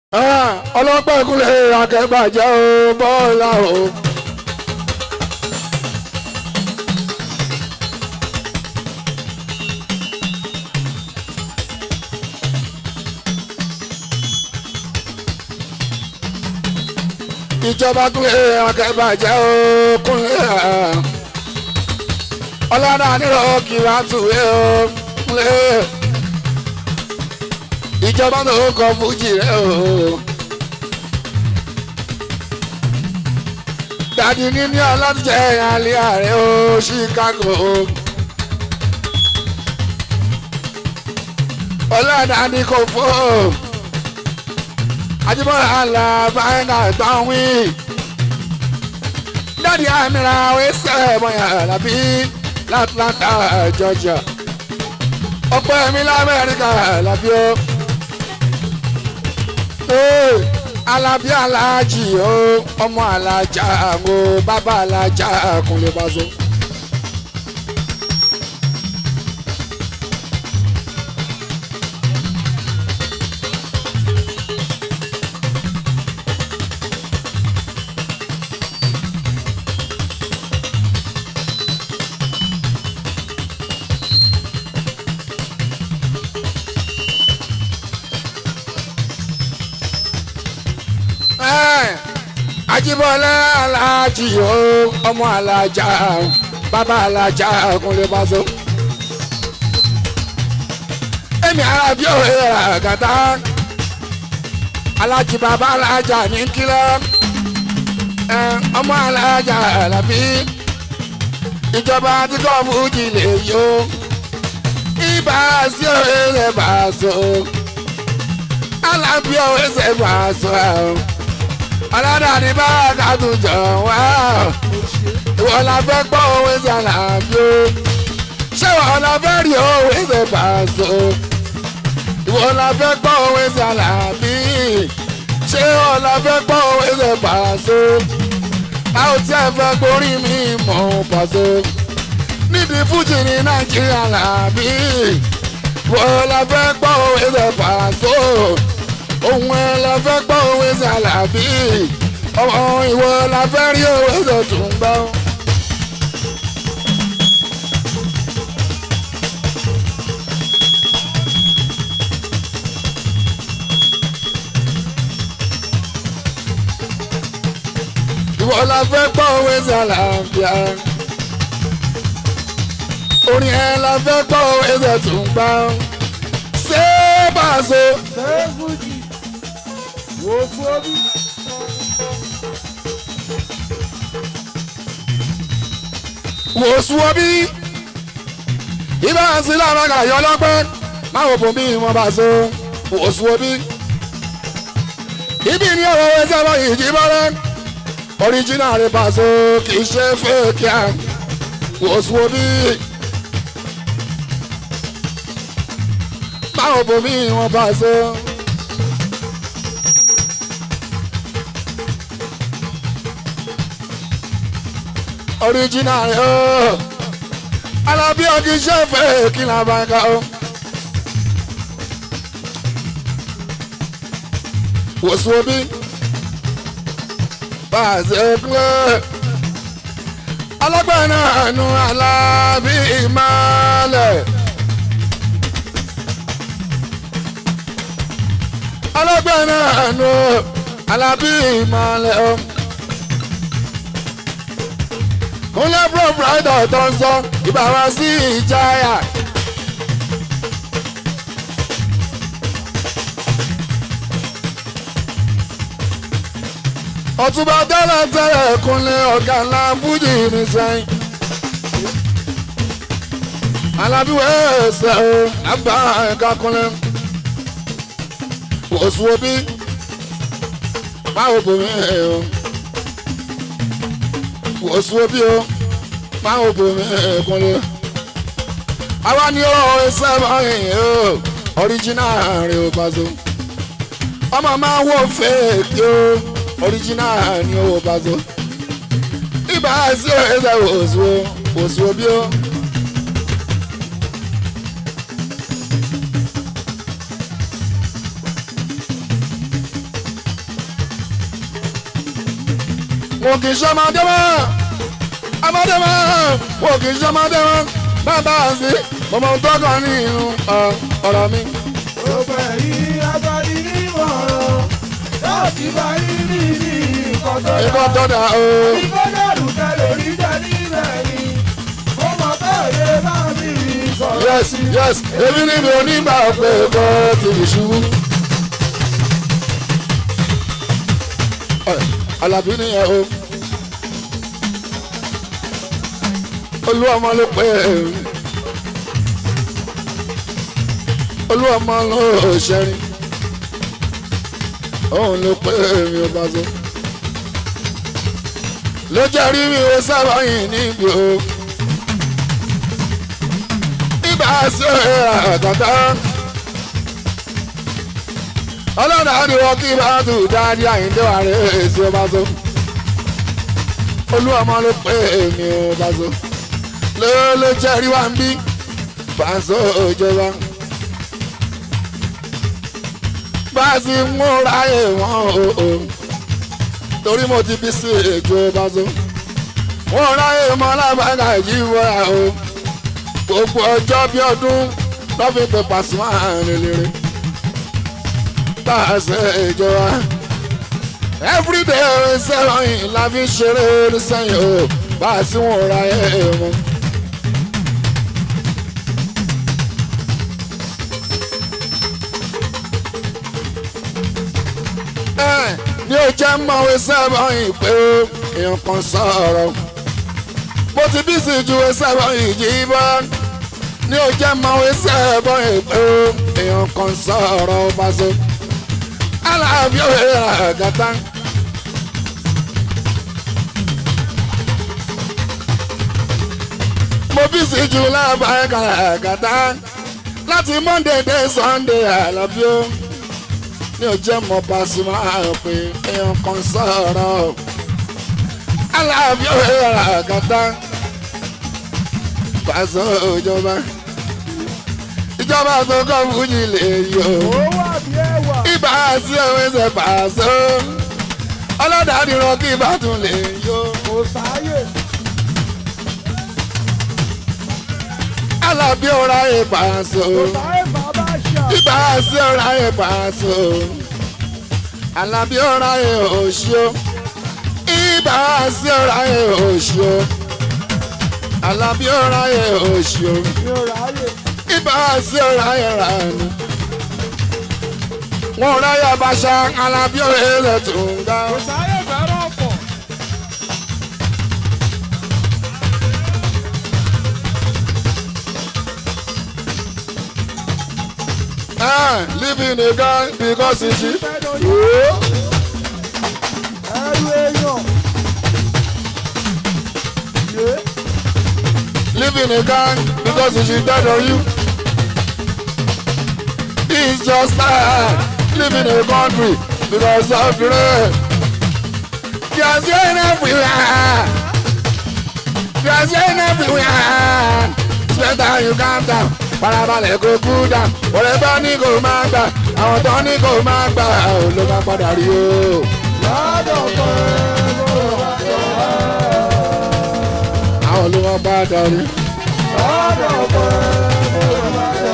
ọlọ́pàá ìkúnlẹ̀ akẹ́bàjẹ́ o bọ́ọ̀lá o. ìjọba kúnlẹ̀ akẹ́bàjẹ́ o kúnlẹ̀ ọlọ́dà nírọ̀ kìlá tùwé o kúnlẹ̀ ìjọba tó kọ fújì rẹ o. dàdí níní ọlọ́tìjẹ́ alẹ́ ààrẹ o Chicago. ọlọ́dà ní kò fó. Ajíbọ́lá àlà báyìí gbọ́n wí. dàdí àmìlà wẹ́sẹ̀ bọ̀yà làbí l'Atlanta Georgia. ọ̀pọ̀ ẹ̀mí lamẹ́ríkà làbí o alábí aláàjì o ọmọ alájà o bàbá alájà kúnlẹ̀ bàzọ́. Ajíbọ́lá aláàjì o ọmọ alájà bàbá alájà kúnlẹ̀ bàzọ́. èmi arábí òwe àgàtà alájì bàbá alájà ní kílọ̀ ọmọ alájà làbí ìjọba tí kò fújì lè yó ibà sí òwe rẹ̀ bàzọ́ alábí òwe rẹ̀ bàzọ́ ọlọ́dà ní báàgà tún jọ wá ìwọ la fẹ́ gbọ́ òwe sí àlàbí o ṣé ìwọ la fẹ́ rí òwe sí pàṣọ ìwọ la fẹ́ gbọ́ òwe sí àlàbí ṣé ìwọ la fẹ́ gbọ́ òwe sí pàṣọ a ò tí ẹ fẹ́ gborí mi mọ̀ pàṣọ nídìí fújì ní nàìjíríà làbí ìwọ la fẹ́ gbọ́ òwe sí pàṣọ ohun ẹ la fẹ́ gbọ́ òwe ṣàlàbí ọmọ ìwọ la fẹ́ rí òwe tó tún gbọ́. ìwọ la fẹ́ gbọ́ òwe ṣàlàbí orin ẹ la fẹ́ gbọ́ òwe tó tún gbọ́. ṣé bàṣọ. ṣé fújì wo fúomi. wò sùn omi ibà sí làwọn àyọ ọlọpẹ máa wò bòmí wọn bá so wò sùn omi ibi ní ọ̀rọ̀ ẹsẹ̀ ọmọ ìjì bọ́lẹ̀ original rẹ̀ bá so kì í ṣe fake à wò sùn omi máa wò bòmí wọn bá so. original o alábí ọkì ṣẹ́fẹ̀ kí n bá ń ka o. wòsùn omi bá a ṣe kúlẹ̀ alágbára náà nu alábí ìmọ̀lẹ̀. alágbára náà nu alábí ìmọ̀lẹ̀ o. kúnlẹ̀ bro brother tó ń sọ ìbá wa sí ìjáyà. ọ̀túnba tẹ́lẹ̀ tẹ́lẹ̀ kúnlẹ̀ ọ̀gá ńlá fújì ní sẹ́yìn. alábíwẹ̀ ẹsẹ̀ o lábà ẹ̀ka kúnlẹ̀. wòsùn òbí máa wò bòmí ẹ̀ o wòsùn òbí o máa wò bòmí ẹ̀ kúnlẹ̀. àwa ni ó ẹsẹ̀ báyìí o original rẹ̀ ò pàṣẹ. ọmọ máa wò fèèkì o original ni owó pàṣẹ. ibà sí ẹsẹ̀ wòsùn wòsùn òbí o. wọn kì í ṣọmọdé mọ́ ọmọdé mọ́ wọn kì í ṣọmọdé mọ́ bàbá àǹsí mọ̀mọ́ ohun tó kàn ní inú ọ̀rọ̀ mi. Gbogbo ẹ̀yin agbani nímọ̀ràn láti bá yín ní ní nǹkan tó ikọ́ dáa. tó dà o. Ìgbọ́dọ̀lù tẹ̀lé rí jẹ́ nílẹ̀ yìí. Ó mọ̀ bẹ́ẹ̀ bá mi sọ̀rọ̀ yes sí. yes èmi ni mi ò ní gbà pé kò ti lè ṣubú. Ẹ, Àlàbí nìyẹn o. olú ọmọ ló pé olú ọmọ ló ṣẹrin òun ló pé mi ò bá so ló jẹ́ rí mi ó sábà yìí níbi o nígbà sí àtàtà ọlọ́dà ni wọ́n kí bá tù dáadé àyíndé wà rẹ̀ èsì ó bá so olú ọmọ ló pé mi ò bá so ló ló jẹ́ rí wá ń bí pàṣẹ òjọba bá a sì ń múra ẹ̀ wọ́n o o torí mo ti bí sí èkó bá so wọ́n ráyè mọ́ lábàgà ìjíwọ́ra o gbogbo ọjọ́ bí ọdún lọ́fi pé Pasuma lélẹ́rẹ́ pàṣẹ ìjọba everyday sẹ́wọ̀n la fi ṣeré sẹ́yìn o bá a sì wọ́n ráyè mọ́. ní o jẹ́ mọ̀wé sẹ́wọ̀n ìpè o èèyàn kan sọ̀rọ̀ mo ti bí sí ju sẹ́wọ̀n ìjì bọ́ ní o jẹ́ mọ̀wé sẹ́wọ̀n ìpè o èèyàn kan sọ̀rọ̀ Paso aláàbí òye àgàtà. mo bí sí ju lábàá àgàtà láti Monday dé Sunday àlàbí o ní ọjọ́ mọ́ Pasuma pé èèyàn kan sọ̀rọ̀ aláàbí òhèrè àgàtà Paso ìjọba ìjọba tó kọ́ fújì lè yọ Ó wà bí ẹwà. ibà sí òwe ṣe Paso ọlọ́dàdìrán kí ibà tún lè yọ Kò sáyè. aláàbí òhèrè àyè Paso Kò sáyè bàbá ṣà. ibà sí òhèrè àyè Paso alábí òhèrè àyè òṣìó ibà sí òhèrè àyè òṣìó alábí òhèrè àyè òṣìó Mi ò ráyè. ibà sí òhèrè àyè rànú. wọn ò ráyè àbáṣà alábí òhèrè tó ń ga. Kò sáyè fẹ́ràn ọ̀pọ̀. Ah, living a guy because he cheap. Fẹ́ràn yóò. Ẹrù èèyàn. Yé. Living a gang because he should dead on you. It's just like living in a country because of the rain. There's rain everywhere. There's rain everywhere. It's better you calm down. Farabalẹ̀ kó kú dà. Ọ̀rẹ́ bá ní kò máa gbà. Àwọn tó ní kò máa gbà. Ò ló máa padà rí o. Lọ́dọ̀ pẹ́ ló wà jọ. Àwọn ló máa padà rí. Lọ́dọ̀ pẹ́ ló wà jọ.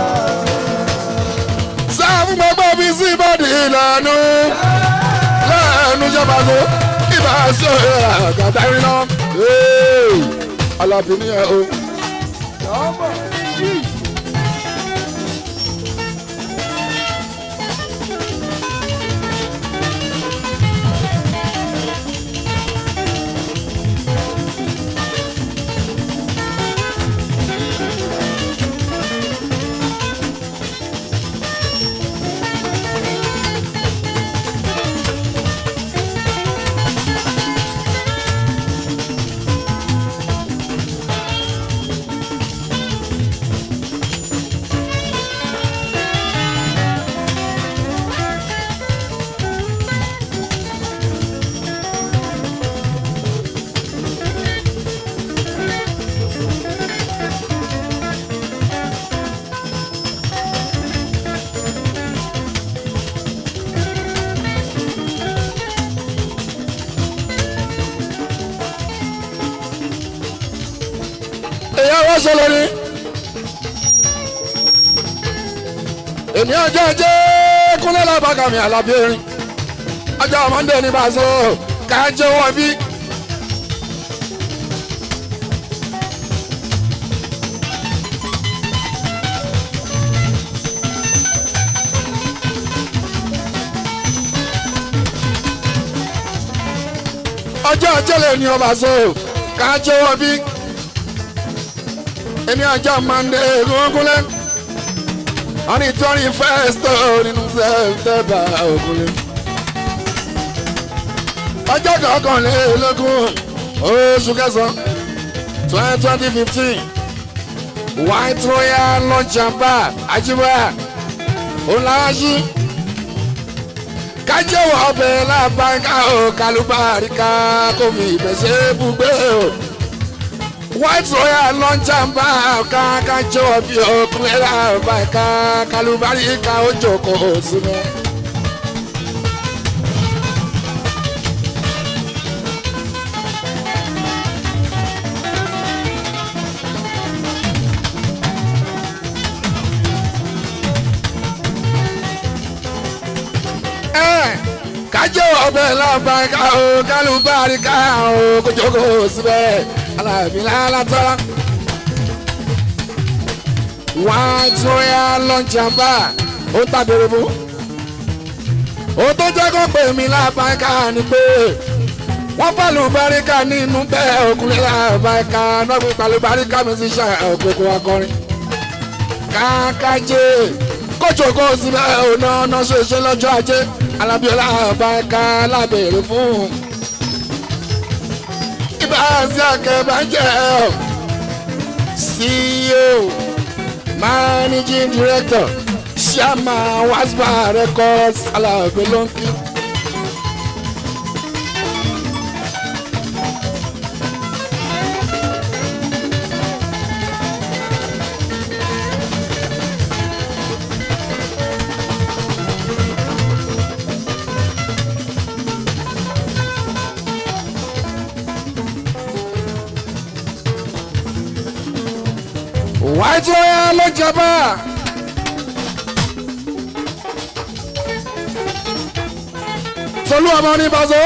sáfù gbogbo bí sí bọ́dì ìlànà lẹ́nu ìjọba tó ibà sí àgàtà iná alábí ní ẹ o. Lọ́mọ yìí. ṣe lórí. èmi ọjọ́ ajé kúnlẹ̀ lábàgà mi àlàbí erin ọjọ́ mọ́ndé ní bàṣọ ká jẹ́ wọ́n bí. ọjọ́ ajé lè ní ọba so ká jẹ́ wọ́n bí. èmi ọjọ́ mọ́ndé gúngúnlẹ̀ wọ́n ní twenty first nínú September ògúnlẹ̀ ọjọ́ kọkànlélógún oṣù kẹsàn-án twenty twenty fifteen white royal lunch and bar ajiboya olaji kájẹ́wọ̀ ọbẹ̀ lábàáká o kálùbáríkà kò fi ìbẹ̀ṣẹ̀ bùgbé o white royal lunch and bar ká kájẹ́wọ̀ bí ọkùnrin lábàáká kálùbáríkà ó jókòó sínú. kájọ ọbẹ̀ lọ́bàá o kálùbáríkà o kójókó síbẹ̀ alábìlà látọ́lá. white royal lunch and bar ó tàbẹ̀rẹ̀ fún. ó tó jẹ́ kó pè mí lábàáká ni pé wọ́n fàlùbáríkà nínú bẹ́ẹ̀ òkúlẹ̀ lábàáká náà fi fàlùbáríkà mi sí ṣe òkòkò akọrin. kákájé kójókó síbẹ̀ ò náà náà ṣe ṣe lọ́jọ́ ajé alábíọ́lá ọbaẹ̀ka lábẹ̀rẹ̀ fún ibà sí akẹ́bàjẹ́ CEO managing director ṣíàmà waspa records alábẹ̀ lọ́nkì. white royal ló jọba. tolú ọmọ ní bazo.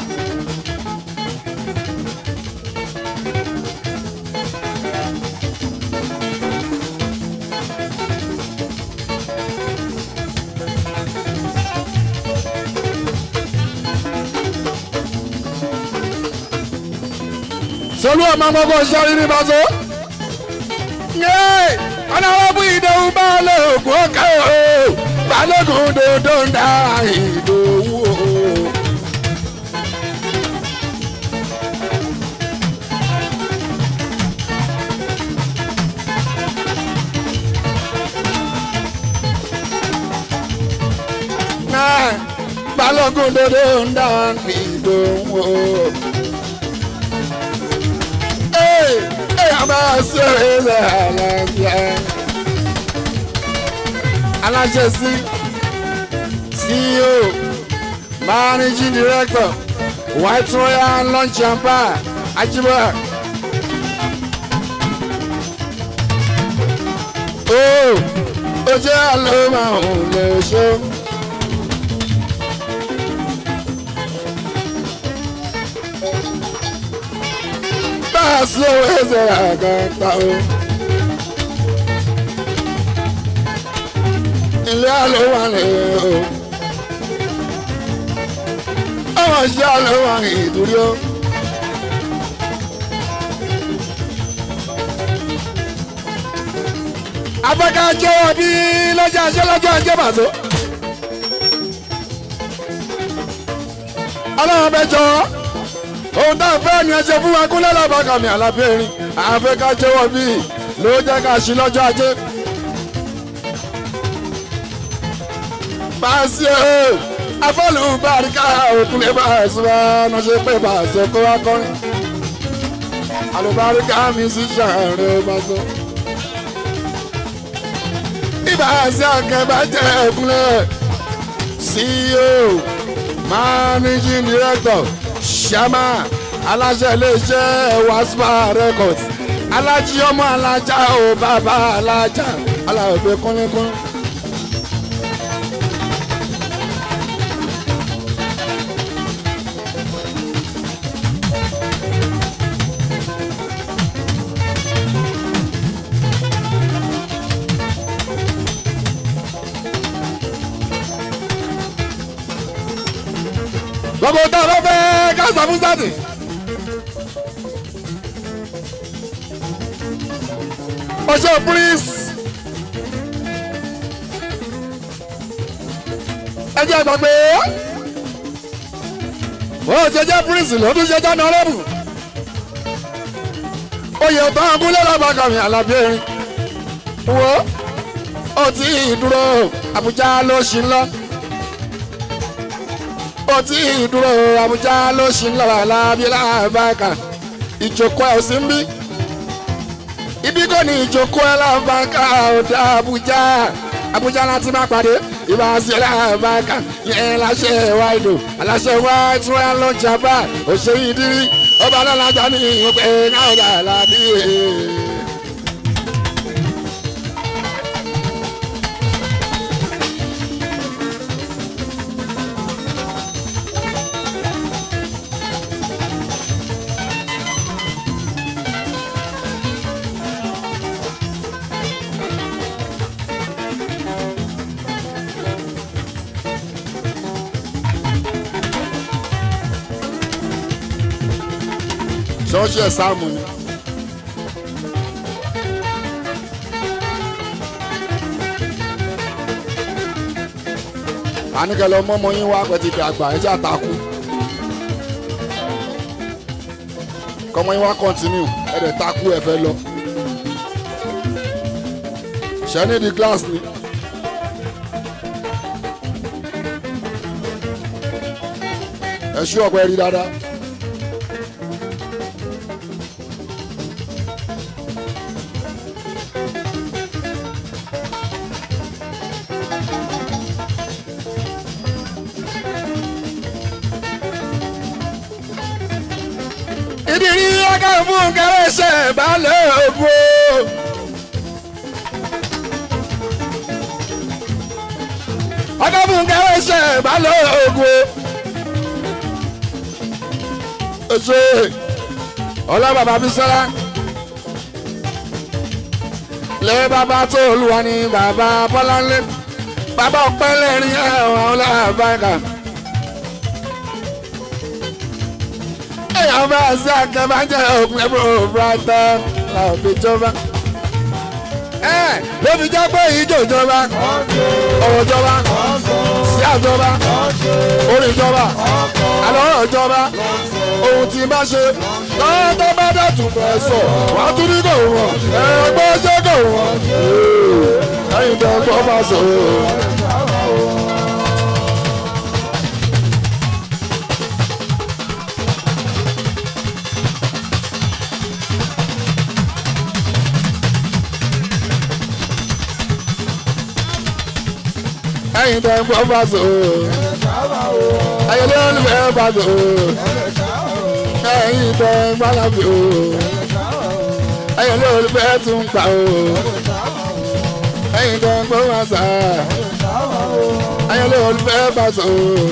tolú ọmọ gbogbo ṣọ́rí ní bazo ọlọ́wọ́ ìdòwú balógun ọ̀kẹ́ o balógun dòdò ń da ìdòwú o. balógun dòdò ń da ìdòwú o. máa ṣe ilẹ̀ àlàáfíà. aláṣẹ sí CEO managing director white royal lunch and bar ajibola. ó ó jẹ́ àlọ́ máa ń lè ṣó. slow eze agata o. ilé àlọ́ wà ní o. ọmọ ìṣe àlọ́ wà ní ìdúrí o. afẹ́ká jẹ́wọ́ bí lọ́jọ́ àṣẹ lọ́jọ́ àjẹ́ bàtó. ọlọ́run bẹ jọ ohun tá a fẹ́ ni ẹ ṣe fún wa kúnlẹ̀ lábàkàmì àlàbẹ̀rin àfẹ́ká jẹ́wọ́ bí ló jẹ́ ká ṣí lọ́jọ́ ajé. Báàsì o afọ́lù bàríkà òkúlẹ̀ báàsì wa náà ṣe pé bàṣẹ kó wá kọrin. àlùbáríkà mi sì ṣàárẹ̀ bàṣẹ. ìbáàsì àkẹ́bàjẹ́ òkúlẹ̀ CEO managing director ṣàmà aláṣẹ iléeṣẹ́ waspa records alájí ọmọ alájà o bàbá alájà aláwọ̀ kúnlẹ́kún. gbogbo tá a bá fẹ́ ká sọ fún sátì. ọjọ́ prince. ẹ jẹ́ gbàgbé. ó jẹjẹ prince lọ́dún jẹjẹ nọ́rẹ́bù. oyè tó ń gúnlẹ̀ lọ́bàkàmì alábẹ́rin. wo ó ti dúró Àbújá ló ṣì ń lọ ó ti dúró Àbújá ló ṣì ń lọ alábí lábàkà ìjókòó ẹ̀ ò sí ń bí ibi kò ní ìjókòó ẹ̀ lábàkà ọ̀dà Àbújá Àbújá láti má pàdé ìbá sí ẹ̀ lábàkà yẹn láṣẹ wáìdò aláṣẹ white royal lunch bar òṣèré ìdírí ọba alájà ní ìwọ̀pẹ̀ náà ọ̀dà àlàbí. ṣọ́ọ̀ṣì ẹ̀ sáàmù ni. àníkẹ́lẹ́ ọmọ yín wá pẹ̀tì dàgbà ẹ̀jẹ̀ àtàkù. kọ́mọ yín wá kọ́ntínú ẹ̀dẹ̀ takú ẹ̀ fẹ́ lọ. ṣẹ́ni di glass ni. ẹ ṣú ọ̀pẹ rí dáadáa. ìdírí ọgá fún kẹrẹsẹ balẹ̀ ògbó. ọgá fún kẹrẹsẹ balẹ̀ ògbó. ṣe ọlá bàbá Bísọ́lá lé bàbá tó olúwa ní bàbá Bọ́láńlé bàbá ọpẹ́ lẹ́rìn ẹ̀wọ̀n ọlọ́àbáyà. èèyàn bá ṣe àkẹ́bàjẹ́ òpin ẹ̀bùrọ̀ brighton làwọn fi jọba. ẹ ló fi jẹ́ pé ìjọ ìjọba ọ̀rọ̀ ìjọba sí àjọba orí ìjọba àlọ́rọ̀ ìjọba ohun tí bá ṣe lọ́wọ́ tó bá dẹ̀tún fẹ́ sọ wàá tún ní kò wọ́n ẹgbẹ́ ṣé kò wọ́n lẹ́yìn tó gbọ́ bá sọ. ẹ̀yin tó ń gbọ́ bá sọ. ẹ̀yin ló ń fẹ́ bá sọ. ẹ̀yin tó ń gbọ́ lábì o. ẹ̀yin ló ń fẹ́ tún pa o. ẹ̀yin tó ń gbọ́ bá sọ. ẹ̀yin ló ń fẹ́ bá sọ.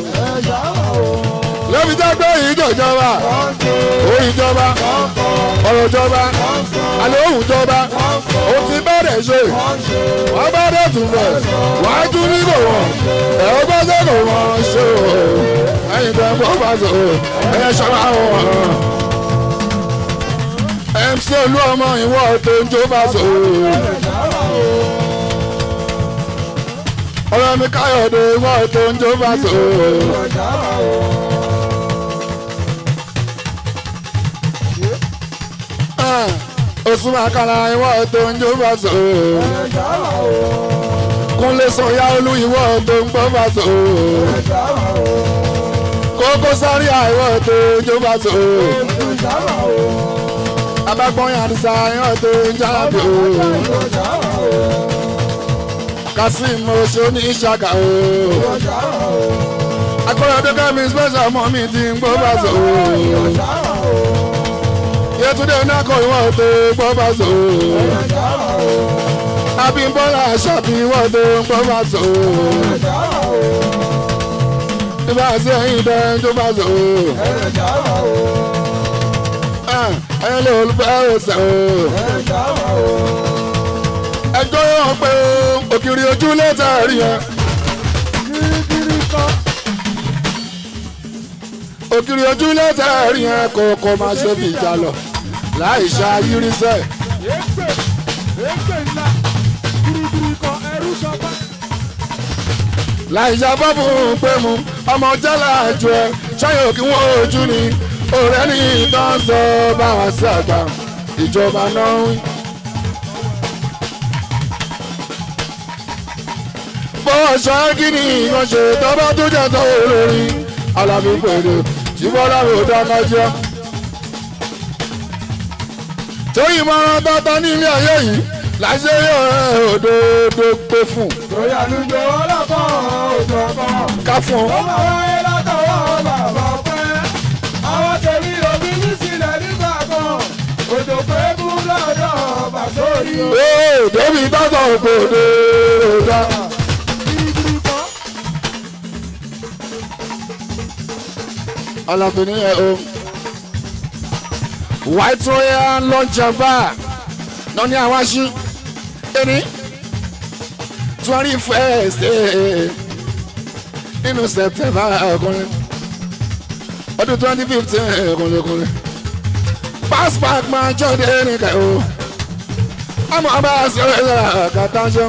lóbi tó gbé ìjọba òun ìjọba ọ̀rọ̀ ìjọba àlọ́ òun ìjọba ó ti bẹ̀rẹ̀ ṣe wọ́n bá dẹ̀ tún bẹ̀ wọ́n á tún ní kò wọ́n ẹ̀ ó bá dẹ̀ kò wọ́n ṣe o ẹ̀yin tẹ̀ fọ́ bá sọ ẹ̀ ṣọ́ra wọn. MC olú ọmọ ìwọ tó ń jó bá sọ ọ̀rọ̀ mi káyọ̀dé ìwọ tó ń jó bá sọ. Osùn àkàrà ìwọ tó ń jó bá sọ. Kúnlé sọ̀yà olú ìwọ tó ń gbọ́ bá sọ. Kókó sáré àìwọ tó ń jó bá sọ. Abágbọ́n àdìsá ìwọ tó ń jáde o. Kasim oṣù ní ìṣàkà o. Agbọ́dọ̀ dókè mi special mọ́ mi ti ń gbọ́ bá sọ. Yétúndé nákọ̀ ìwọ̀n tó gbọ́ bá so. Abímbọ́lá ṣàbí ìwọ̀n tó gbọ́ bá so. Ibà sí ẹyin dẹ́ tó bá so. Ẹyin lè olùfẹ́ òsè o. Ẹjọ́ yóò pé òkìrì ojú lẹ́tà rí yẹn. Òkìrì ojú lẹ́tà rí yẹn kò kò máa ṣe fi ìjà lọ. Láì ṣe ayírísẹ́. Ègbè ègbè ńlá kirikiri kan ẹrú sọpá. láì ṣàbọ̀ fún un pé mu ọmọ jẹ́lá ju ẹ ṣáyọ̀ kí wọ́n ojú ni ọ̀rẹ́ ní ìtàn sọ báwa sí àgbà ìjọba náà ń wí. bọ́ọ̀ ṣọ́ kí ni ìyàn ṣe tọ́bọ́ tó jẹ́ tó olórí alábí pèrè tí bọ́lá rò dáná jẹ́. torí ìmọ̀ràn tọ́tọ́ ní ilé ayé yìí láṣẹ yóò rẹ̀ òdodo pé fún Torí àlùjọ ọlọ́kàn òjò kan. ká fún Ó un. máa wáyé látọwọ́ bàbá pẹ́. Àwọn tèmi òbí ní sílẹ̀ nígbà kan. Òjò pé kú lọ́dọ̀ bàsórí o. Ee, débi tọ́sọ̀ ògbòde ọ̀dà. Kirikiri kan. Ọlọ́fin ẹ̀ o. White Royal lunch and bar náà ní àwọn aṣí. Ẹni twenty first nínú September ọkùnrin. Ọdún twenty fifteen ọkùnrin. Passport máa jọ́de nìkan o. Àmọ́ ọba àṣẹ ọ̀rẹ́ kàtà ṣe.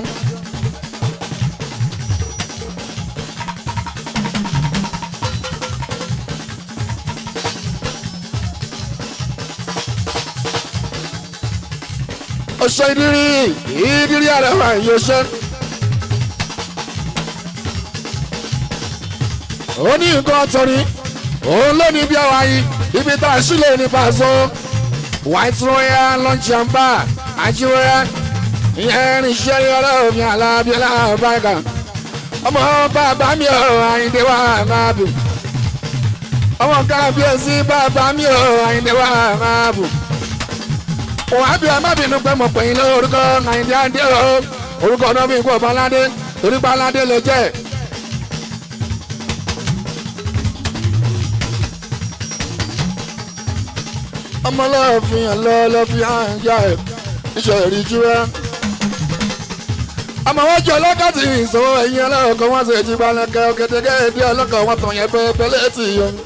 ọṣẹ ìdírí ìdírí àrẹwà ìyọṣẹ. ó ní nǹkan tọ́ni òun ló ní bí àwa yìí ibi tá a sílẹ̀ ní pàṣọ white royal lunch and bar àjíwẹ́rẹ́ ìyẹn ní sẹ́rí ọlọ́ọ̀fin alábíọ́lá báyìí ọmọ bàbá mi ò àyíndé wà máa bù ọmọ kábíyèsí bàbá mi ò àyíndé wà máa bù òun àbí ẹ má bínú pé mo pè yín lórúkọ àyíndé àdé o orúkọ náà bí n kò baládé torí baládé ló jẹ́. ọmọlọ́ọ̀fin ọlọ́ọ̀lọ́fin àǹjá ẹ̀ iṣẹ́ ìríjú rẹ̀. àmọ́ wọ́n jẹ́ ọlọ́kàtì ìṣòwò ẹ̀yìn ọlọ́ọ̀kan wọ́n ṣe jí balẹ̀kẹ́ ọ̀kẹ́tẹ́kẹ́ èdè ọlọ́kàn wọn tàn yẹn pẹ́ẹ́pẹ́ létí yẹn.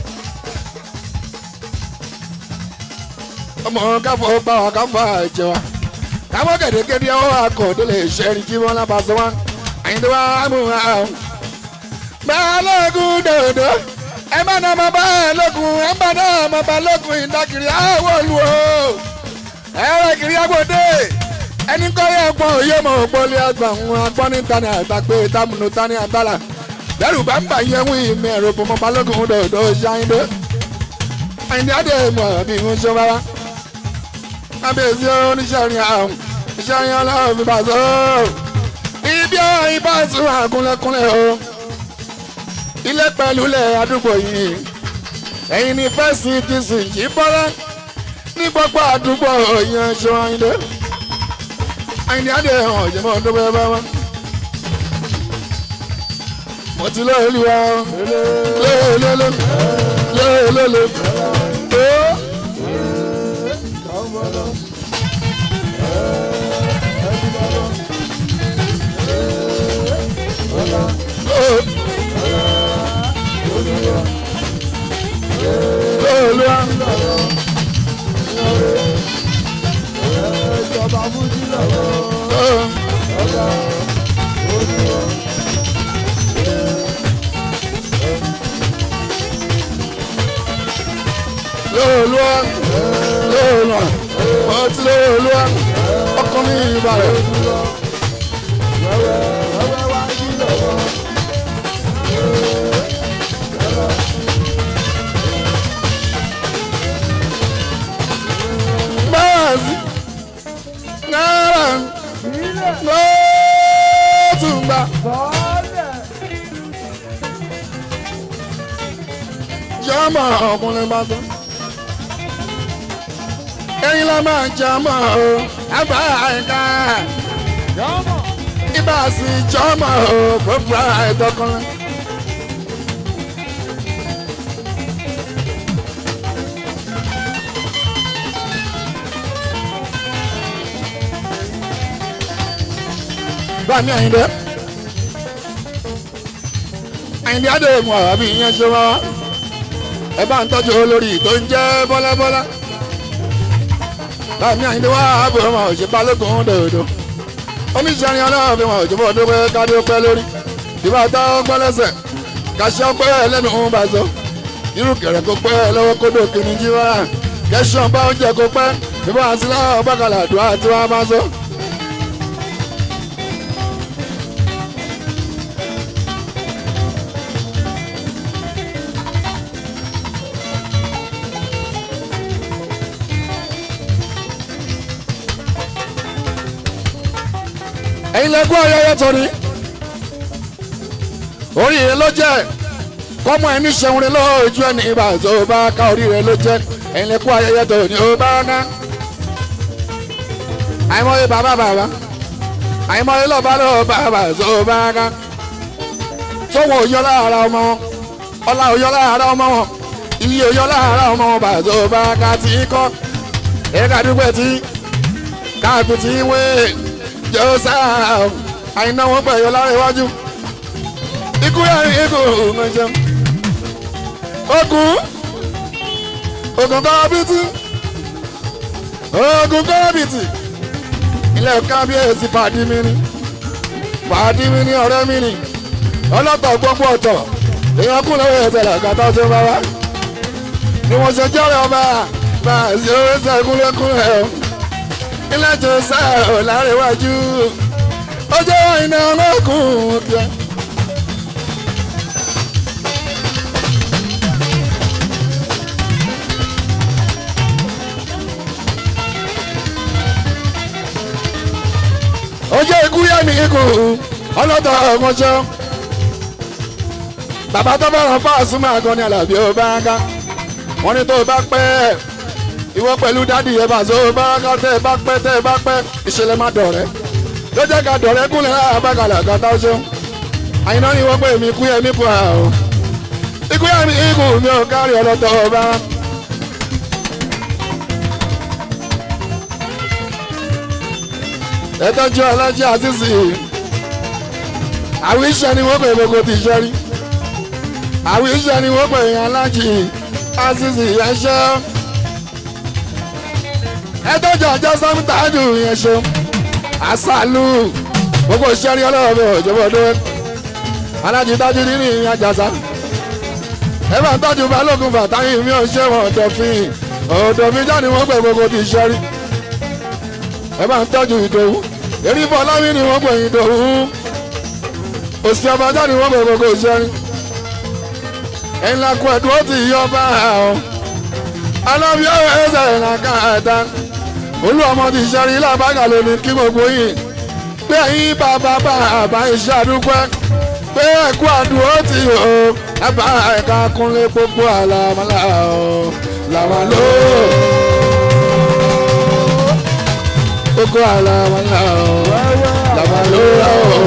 ọmọ káfọ́ pa wà káfọ́ àjẹ wa káfọ́ kẹ̀dẹ́kẹ́dẹ́ ọwọ́ akọ̀dẹ́lẹ̀ ìṣẹ́rin jí wọn lábàṣọ wa àyìndé wa mú wa. bẹ́ẹ̀ lóògùn dòdò ẹ má nà ọmọ báyìí lókun ẹ má nà ọmọ bá lókun ìdákiri àwọ̀ olú o ẹ̀rọ kiri agbóde ẹni kọ́ yẹ gbọ́n òye mọ̀ ògbólé àgbà ń agbọ́n ní tani àtàgbé támúnú tani àtàlà lẹ́rù bá ń bà yẹn wí ìmọ̀ ẹ̀rọ bò mọ́ balógun dòdò ṣáyíndé àyìndé adé mọ̀ bí mo ṣe rárá kábíyèsí oníṣẹ́rin àrùn ìṣẹ́rin ọlọ́run fi bá so ibi ọ̀hìn bá sùn àkúnlẹ̀kúnlẹ̀ o ilé pẹ̀lú ilẹ̀ àdúgbò yìí ẹ̀yin ní fẹ́sì ti sì jí bọ́lá ní gbogbo àdúgbò yẹn ṣe àyìndé àyìndé adé hàn ìjọba ọdún bẹ́ẹ̀ bá wọn. mo ti lé olúwa lé lé lé lé lé lé lé. Olúwa Ìjọba Fújì lọ́wọ́. Olúwa Olúwa mo ti lé Olúwa ọkọ mi ìbàrẹ̀. Wẹ́wẹ́ wá jí lọ́wọ́. Báàsì náírà Ilé ló tún gbà. sọ́ọ́lẹ̀. Jọ́mọ̀ ọkùnrin bá sọ. ẹyin la máa jẹ ọmọ o àbá ẹ̀ka Yọ̀mọ̀. ibà sí jọmọ o gbogbo ẹ̀dọ́kùnrin. bámi àyìndé àyìndé adéhùn àbí ìyẹn ṣe wá ẹ bá ń tọ́jú olórí tó ń jẹ́ bọ́lábọ́lá bámi àyìndé wá àbò ọmọ òṣè balógun dòdò oníṣẹ́rin ọlọ́run fi wọn òjò bọ́ dúpẹ́ kádé pẹ́ lórí ìbá tá ó gbọ́ lẹ́sẹ̀ kàṣẹ́ pẹ́ lẹ́nu ń bá so irú kẹrẹ kó pẹ́ lọ́wọ́ kódò kìíní jí wá kẹsàn-án bá oúnjẹ kó pẹ́ ìbá àti láwọn bákàlà àdúrà tí wọ́n bá so. ẹ̀yin lẹ́gbọ́n ayẹyẹ torí oríire ló jẹ́ kọ́mọ ẹni ṣẹun lójú ẹni ìbá tó bá ká oríire ló jẹ́ ẹ̀yin lẹ́gbọ́n ayẹyẹ torí ó bá ná. àìmọye bàbá bàbá àìmọye lọ́ba ló bàbá tó bá ká tó wọn ò yọ lára ọmọ wọn ọlá ò yọ lára ọmọ wọn iye ò yọ lára ọmọ wọn bàbá tó bá ká tí kọ́ ẹ̀ka dúpẹ́ tí káàpì tí wé jọ́sà àìná wọn pẹ̀yọ lára iwájú ikú yẹrin ikú ọ̀nàjẹun ogun ogun kọ́bìtì ogun kọ́bìtì ilẹ̀ kábíyèsí pàdí mi ni pàdí mi ni ọ̀rẹ́ mi ni ọlọ́tọ̀ gbogbo ọ̀tọ̀ èèyàn kún lọ́wọ́ ẹ̀sẹ̀ làkàtà tó bá wá ni wọ́n ṣe jọ́rẹ̀ ọba bá a ṣe owó ẹsẹ̀ kúnlẹ̀kúnlẹ̀ o ilé jọ́sà ò lárẹ̀wájú ó jẹ́ iná ọlọ́kùn kíá. ó jẹ́ ikú yá mi ikú ọlọ́tọ̀ ọmọṣẹ́ bàbá tó bá rán fáàsì máa gan ni àlàbí ó bá ń ká wọ́n ní tó bá pẹ́ ìwọ pẹ̀lú dádì yẹn bá so bá ká tẹ́ ẹ bá pẹ́ tẹ́ ẹ bá pẹ́ ìṣẹ̀lẹ̀ má dọ̀rẹ́ ló jẹ́ ká dọ̀rẹ́ kúnlẹ̀ àbákalẹ̀ àkàtà ó ṣeun àyìnbó ni wọ́n pè mí kú yẹ mí kú à ó ikú yẹ mi ikú mi ò kárí ọlọ́tọ̀ ọba. ẹ tọ́jú ọlọ́jọ́ àtìsí àwọn iṣẹ́ ni wọ́n pè gbogbo ti ṣẹ́ rí àwọn iṣẹ́ ni wọ́n pè yàn alájì àtìsí ẹṣẹ́ ẹ tọ́jú ọjọ́ sọ́mítàdù yẹn ṣe àṣàlù gbogbo iṣẹ́ rí ọlọ́ọ̀bẹ òjòbọ̀dé alájì dájú nínú ìyẹn àjàsá ẹ bá ń tọ́jú balógun fàtáyì mi ò ṣe wọn ọ̀dọ̀fin ọ̀dọ̀fin jáde wọ́n pè gbogbo ti ṣẹ́ rí ẹ bá ń tọ́jú ìdòwú èrí fọláwí ni wọ́n pè ìdòwú òsì ọbàjá ni wọ́n pè gbogbo ìṣẹ́rin ẹ̀yin la kú ẹ̀dùn ó ti yọ bá ọ alábí ọ̀rọ̀ ẹ̀sẹ̀ ìrìnàká ẹ̀dá olú ọmọ ti ṣẹ́rin lábàgà lónìí kí gbogbo yìí pé ẹ̀yin bàbá bá àbá iṣẹ́ àdúpẹ́ pé ẹ̀kú àdùn ó ti yọ ẹ̀bá ẹ̀ka kúnlé gbogbo àlàmọ́lá ọ̀ làmàlóò kókó àlàmàlà ọ̀ làmàlóra ọ̀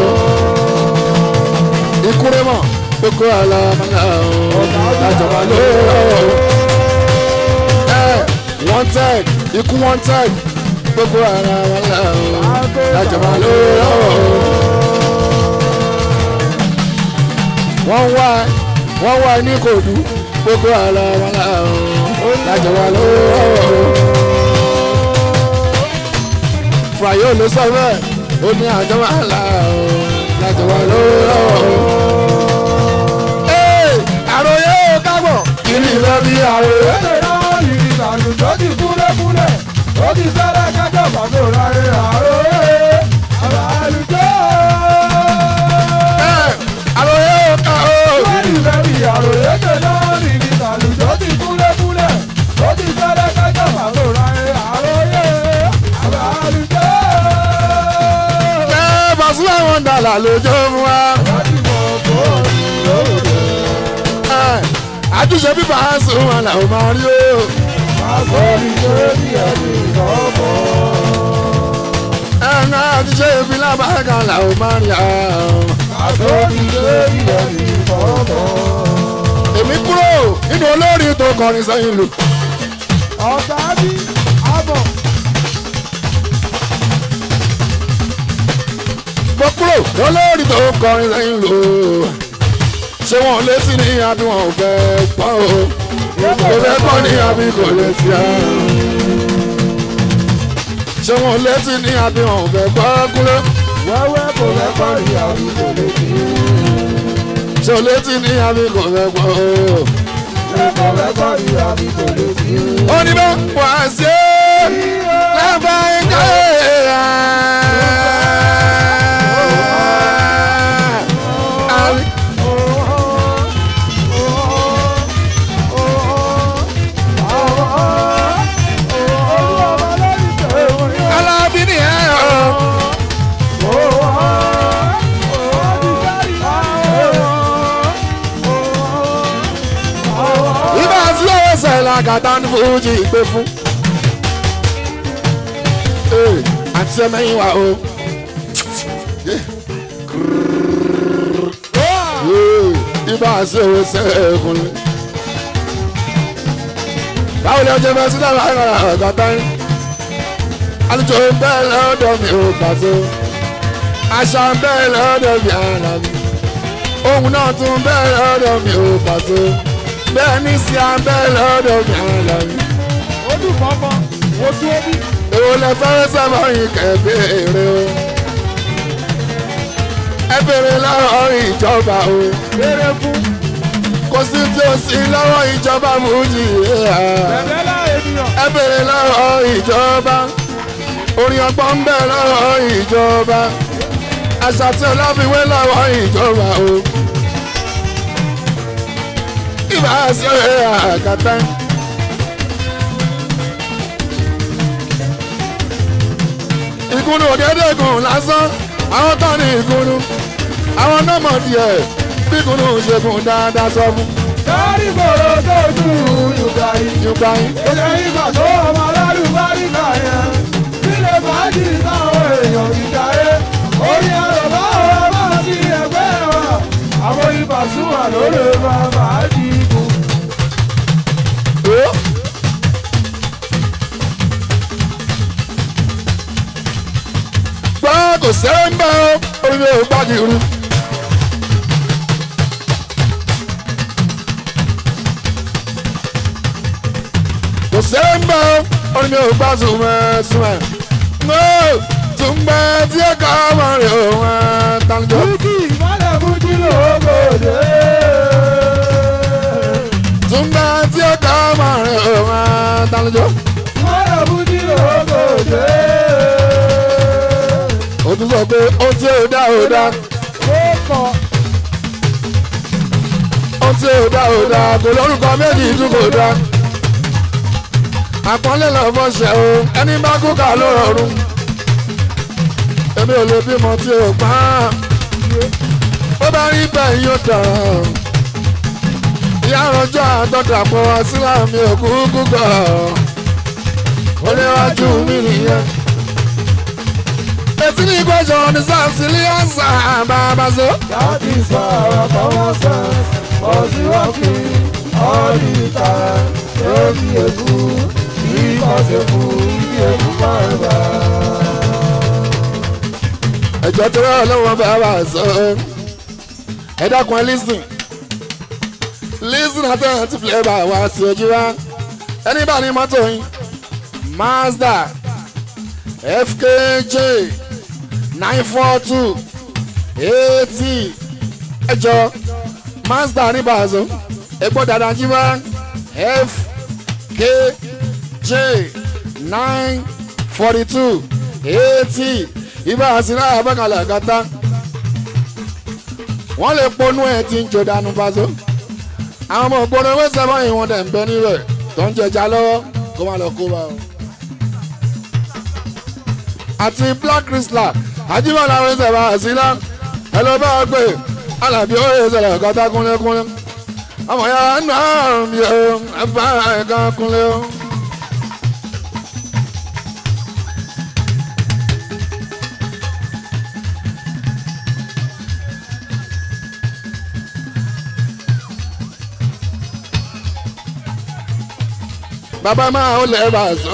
ìkúrẹ́ mọ̀ kókó àlàmàlà ọ̀ làjọ̀màlóra ọ̀ ẹ̀ wanted ikú wanted kókó àlàmàlà ọ̀ làjọ̀màlóra ọ̀ wọ́n wá wọ́n wá ní kòdú kókó àlàmàlà ọ̀ làjọ̀màlóra ọ̀ fàyè ló sọ bẹ́ẹ̀ ó ní àjọ máa là ó láti wà lọ́wọ́. ee àròyé ò kábọ̀ kí ni ìfẹ́ bí àròyé. Èdè náà yìí àlùjọ ti kúlẹ̀kúlẹ̀, ó ti sẹ́lẹ̀ kájọ bàbá òráyé àròyé. Àbá àlùjọ. ee àròyé ò ká o. Wọ́n ní ìfẹ́ bí àròyé. Èdè náà yìí àlùjọ ti kúlẹ̀kúlẹ̀, ó ti sẹ́lẹ̀ kájọ bàbá òráyé àròyé. Àbá àlùjọ. ee Pasuma wọn dàlà lójó fún wa. Wọ́n ti mọ̀ kó ní lóde. ee àtúnṣe bíbá sùn wọn làwọn máa rí o. àsọ̀rí lórí ẹ̀mí lọ́mọ. ẹ̀ka ti ṣe ibi lábàáká làwọn máa ń yà àsọ̀rí lórí ẹ̀mí lọ́mọ. èmi kúrò nínú olórin tó kọrin sẹ́yìn lù. ọ̀gá bí àbọ̀ mo kúrò olórin tó kọrin sẹ́yìn lù. ṣé wọn ò létí ní àbí wọn ò fẹ́ gbọ́ o. kò fẹ́ gbọ́ ní àbí kò létí á. ṣé wọn ò létí ní àbí wọn ò fẹ́ gbọ́ kúrò. wẹ́wẹ́ kò fẹ́ parí àwùjọ létí. ṣé o létí ní àbí kò fẹ́ gbọ́ o. ṣé kò fẹ́ parí àwùjọ létí. ó ní bá wà sí ẹ́ lábàáká alábí ni ẹ ọ. ibà sí ẹsẹ̀ làgàtà ní fújì ìgbé fún. Ee, àti ẹmẹ́yìn wa o. Ee, ibà sí ẹsẹ̀ ẹ̀kúnlẹ̀. báwo ni ọjọ́ fẹ́ sílẹ̀ máa ń rà ọ̀gàtà yín. alùjọ ń bẹ́ẹ̀ lọ́dọ̀ mi ò pàṣẹ. àṣà ń bẹ́ẹ̀ lọ́dọ̀ mi àrà mi. ohun náà tún bẹ́ẹ̀ lọ́dọ̀ mi ò pàṣẹ. bẹ́ẹ̀ ní sí à ń bẹ́ẹ̀ lọ́dọ̀ mi àrà mi. Ojú kọ̀ọ̀kan, oṣù omi. èwo lẹ fẹ́ sábà yín kẹ́bẹ̀rẹ̀ o. ẹ bèrè lọ́wọ́ ìjọba o. Béèrè fún kò sí tí o sí lọ́wọ́ ìjọba fújì. bẹ̀rẹ̀ láì ènìyàn. ẹ bèrè lọ́wọ́ ìjọba. orin ọgbọ́n ń bẹ lọ́wọ́ ìjọba. àṣà tí ọlọ́fiwé lọ́wọ́ ìjọba o. ìbá ṣe àkàtà. ìkùnú òdẹ́dẹ́gùn lásán àwọn tán ní ìkùnú àwọn náà mọ̀ díẹ̀ bí ìkùnú ṣègùn dáadáa sọ fún Dárí gbòòrò tó ju Yorùbá yìí. yorùbá yín. Ilé ìgbà tó ọmọ alálùbáríkà yẹn. Sílé fàájì táwọn èèyàn ti jayé. Orí ẹ̀rọ bá ọ̀rọ̀ bá sí ẹgbẹ́ wa. Àwọn ibà súnmọ́ lórí bá fàájì kù. Ó. gbọ́ kò sẹ́rẹ̀ ń bẹ́ ọ orí ò gbági rú. kò sẹ́rẹ̀ ń bẹ́ ọ orí ò gbá sùnmẹ́ sùnmẹ́. mo tún gbẹ́ tí ẹ kọ́ ọmọ rẹ̀ òun tàǹjọ́. Búkì ìmọ̀lẹ̀ fújì lóògòdè. tún gbẹ́ tí ẹ kọ́ ọmọ rẹ̀ òun tàǹjọ́. Ìmọ̀lẹ̀ fújì lóògòdè. ó tún sọ pé ó tí ò dá ò dá. Ó kọ̀ ó tí ò dá ò dá kò lórúkọ méjì tún kò dá. àpọ́nlé lọ fọ́ṣẹ́ o ẹni bá kú ká ló rọrùn. èmi ò lè bímọ tí ò pa á. ó bá rí bẹ́ẹ̀ yóò tàn. ìyá àròjọ àtọ́dàpọ̀ síláàmì òkú gúgọ̀. ó léwájú mi nìyẹn. etí ní ìgbẹ́jọ́ ní sáà sílíà sáà bàbá so. That is why our common sense was working all the time. Don't be a fool, because a fool be a fool forever. ẹjọ tó rọ lọ́wọ́ bá wà sọ ẹ dákun ẹ lísìn lísìn àtẹ̀yìn tí flavour wá sí ojú wa ẹni bá ní mọ́tò yín mazda fkj nine four two eighty ẹjọ mazda ní bàzọ epo dada jí wá fkj nine forty two eighty ibà àsìlá àbákalẹ̀ àgàtà wọ́n lè ponú ẹ̀ tí ń jò dànù paṣọ. àwọn ọmọ ògbóni owó sẹ́fọ́ yìí wọ́n dẹ̀ ń bẹ níbẹ̀ tó ń jẹjà lọ́wọ́ kó má lọ kó bá o. àti black crystal àjíbọ̀lá owó sẹ́fọ́ àsìlá ẹ lọ bá a pè alábí owó ìṣẹ̀lẹ̀ ọ̀gátá kúnlẹ̀kúnlẹ̀ ọmọ ya nù àrùn mi o ẹ bá ẹ̀ka kúnlẹ̀ o bàbá máa ń lè bá a sọ.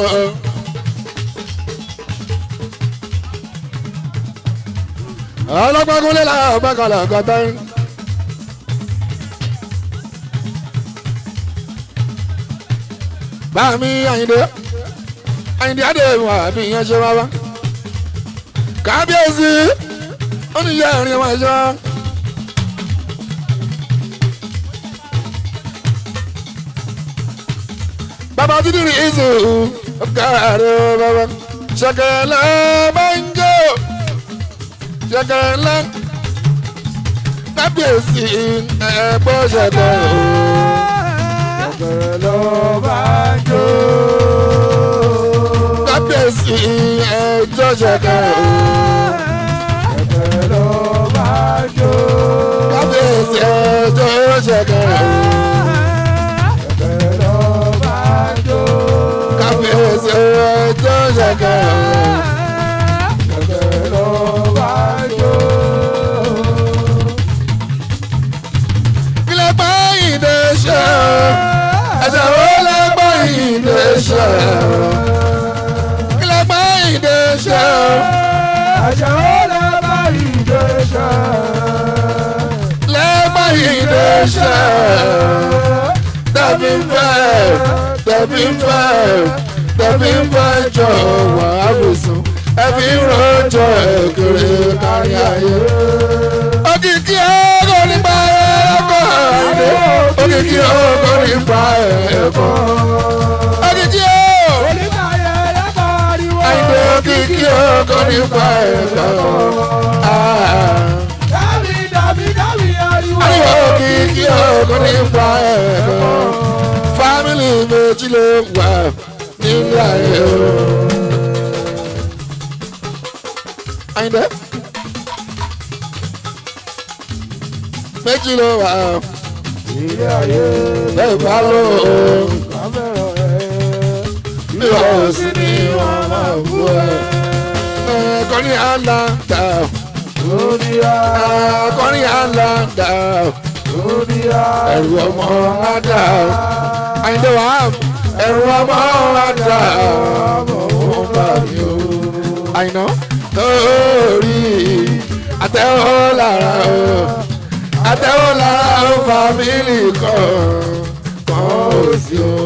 ọlọ́pàá kúnlẹ̀ làwọn bá kalẹ̀ ọ̀gá tán. báàmí àyìndé àyìndé àdéhùn àbí ìyẹn ṣe wá wá. kábíyèsí ó ní ìyá ẹ̀rín wọn ṣe wá. bàbá títí rí ìzù ọkàrẹ bàbá ṣẹkẹrẹlẹ banjo ṣẹkẹrẹlẹ kábíyèsí ẹgbẹ́ ṣẹkẹrẹ o. Ṣẹ̀kẹ̀rẹ̀ ló bá jó. kábíyèsí ẹjọ́ ṣẹkẹrẹ o. Ṣẹ̀kẹ̀rẹ̀ ló bá jó. kábíyèsí ẹjọ́ ṣẹkẹrẹ o. Ṣẹ̀kẹ̀rẹ̀ ló bá jó. kábíyèsí ẹjọ́ ṣẹkẹrẹ o. Ṣẹ̀kẹ̀rẹ̀ ló bá jó. kílẹ̀ bá ìdè ṣe ẹ̀jẹ̀ wo lè bá ìdè ṣe kílẹ̀ bá ìdè ṣe Àṣà ó lè bá ìdè ṣe. lè bá ìdè ṣe tẹ̀bí ń fẹ́ tẹ̀bí ń fẹ́ tẹ̀bí ń fẹ́ jọ wà á bùsùn ẹ̀bí ń rọjò èkèrè kárí ayé. òkìkí ọgọ́ nípa ẹ̀kọ́ àìdè òkìkí ọgọ́ nípa ẹ̀kọ́ òkìkí ọgọ́. Oníkàyẹ̀ lẹ́kọ̀ọ́ ariwo. àìdè òkìkí ọgọ́ nípa ẹ̀kọ́. Dábì dábì dábì ariwo. Ariwo òkìkí ọgọ́ nípa ẹ̀kọ́. Fámìlì méjì ló wà nílé ayé o. Àyìndé. Méjì ló wà ó. Ilé ayé bẹ́ẹ̀ bá lò ó. kámẹ́rà ẹ̀. Bí wọ́n ò sí ní wọ́n máa bú ẹ. Ẹ̀ẹ́kọ́ni àlàndà. Lóníyá Ẹ̀ẹ́kọ́ni àlàndà. lóníyá. Ẹ̀rù ọmọ àdá. Àyìndé wà á. Ẹ̀rù ọmọ àdá. Ọmọ òun bá mi o. Àyìnà lórí àtẹ̀wọ́ lára o. Àtẹ̀wọ́ lára o fàmílì kan. Kan ò sí o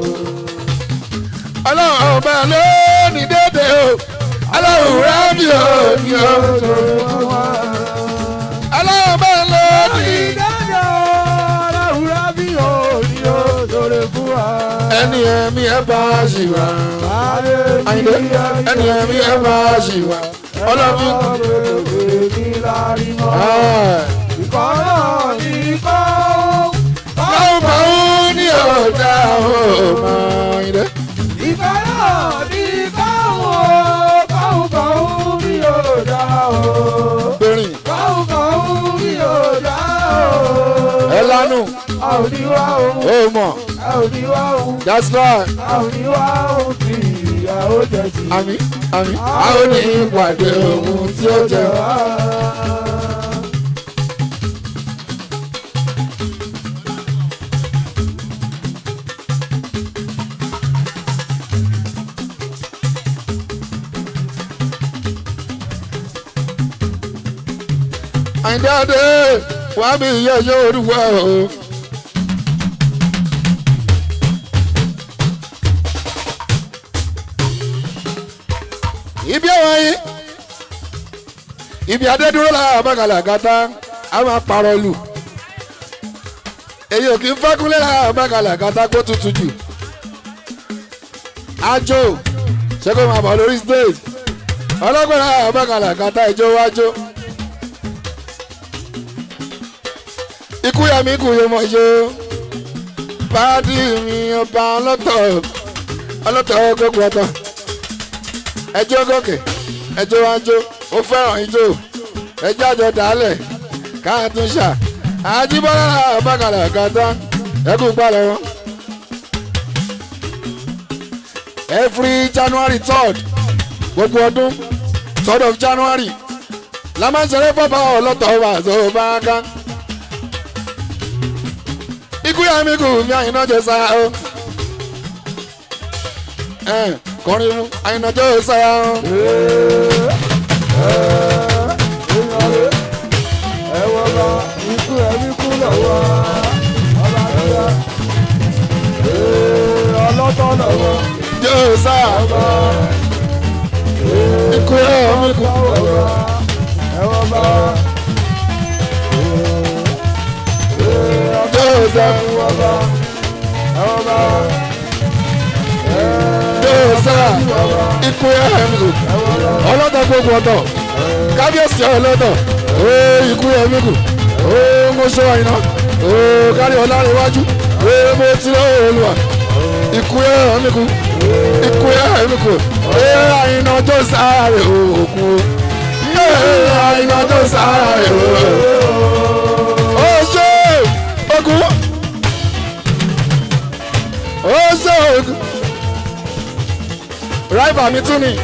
ọlọ́run ọba ló ní dédé o ọlọ́run rábì ò ní o ọlọ́run ọba ló ní ẹni ẹ̀mí ẹ̀ bá ṣì wá Àyìndé ẹni ẹ̀mí ẹ̀ bá ṣì wá ọlọ́run báwo báwo ní ọ̀dà ọmọ Àyìndé bẹ̀rìn ẹ lánù Àwòdìwá ohun, ó mọ̀ àwòdìwá ohun, that's right àwòdìwá ohun tí ìyàwó jẹ ti. àmì àmì a ó ní ìpàdé ohun tí ó jẹ wá. Àyìndé adé wàá bí iye ẹyẹ orúkọ o. ibi àwọn yìí ibi adédúró la àbákalẹ̀ àgàtà a máa parọ́ lù èyí ò kí ń fẹ́kúnlé la àbákalẹ̀ àgàtà kó tutù jù ajo ṣé kó máa bọ̀ lórí stage ọlọ́gbọ̀n la àbákalẹ̀ àgàtà ìjó wájú ikú yà mí kú yé mọ̀ ṣe pàdé mi ọba ọlọ́tọ̀ ọlọ́tọ̀ gbogbo ọ̀tọ̀ ẹjọ́ gòkè ẹjọ́ wájú ó fẹ́ràn ijó ẹjọ́ àjọ dálẹ̀ káàtúnṣà àjíbọ́lá bàkàlà kàtá ẹkú gbàlẹ̀ wọn. every january third gbogbo ọdún third of january la máa ń ṣeré pápá ọlọ́tọ̀ ọba àti ọba ká. ikú yà mí kù mí àyìnà jẹ sáà o. ẹ̀ kọrin fún àyìnàjọ́ sára wọn. ẹ̀wọ̀n bá ikú ẹ̀mí kú lọ́wọ́ ọba nígbà ọlọ́tọ̀ lọ́wọ́ jọ́ sára ikú ẹ̀ ọmọ ikú. ẹ̀wọ̀n bá jọ́ sára ẹ̀wọ̀n bá ẹ̀wọ̀n bá jọ́ sára ikú ẹ̀ ọmọ ikú. ọlọ́dọ̀ gbogbo ọ̀dọ̀ kábíyèsí ọlọ́dọ̀ ooo ikú ẹ̀ ọmọ ikú. ooo mo ṣọ́ àyìnà ooo kárí ọ̀làrin iwájú ooo mo ti lọ́wọ́ olùwà ikú ẹ̀ ọmọ ikú. ikú ẹ̀ ọmọ ikú. ee àyìnà ọjọ́ sára rẹ̀ òkú. ee àyìnà ọjọ́ sára rẹ̀ òkú. ó ṣe ogun. ó ṣe ogun. ráìbà mi tún ni.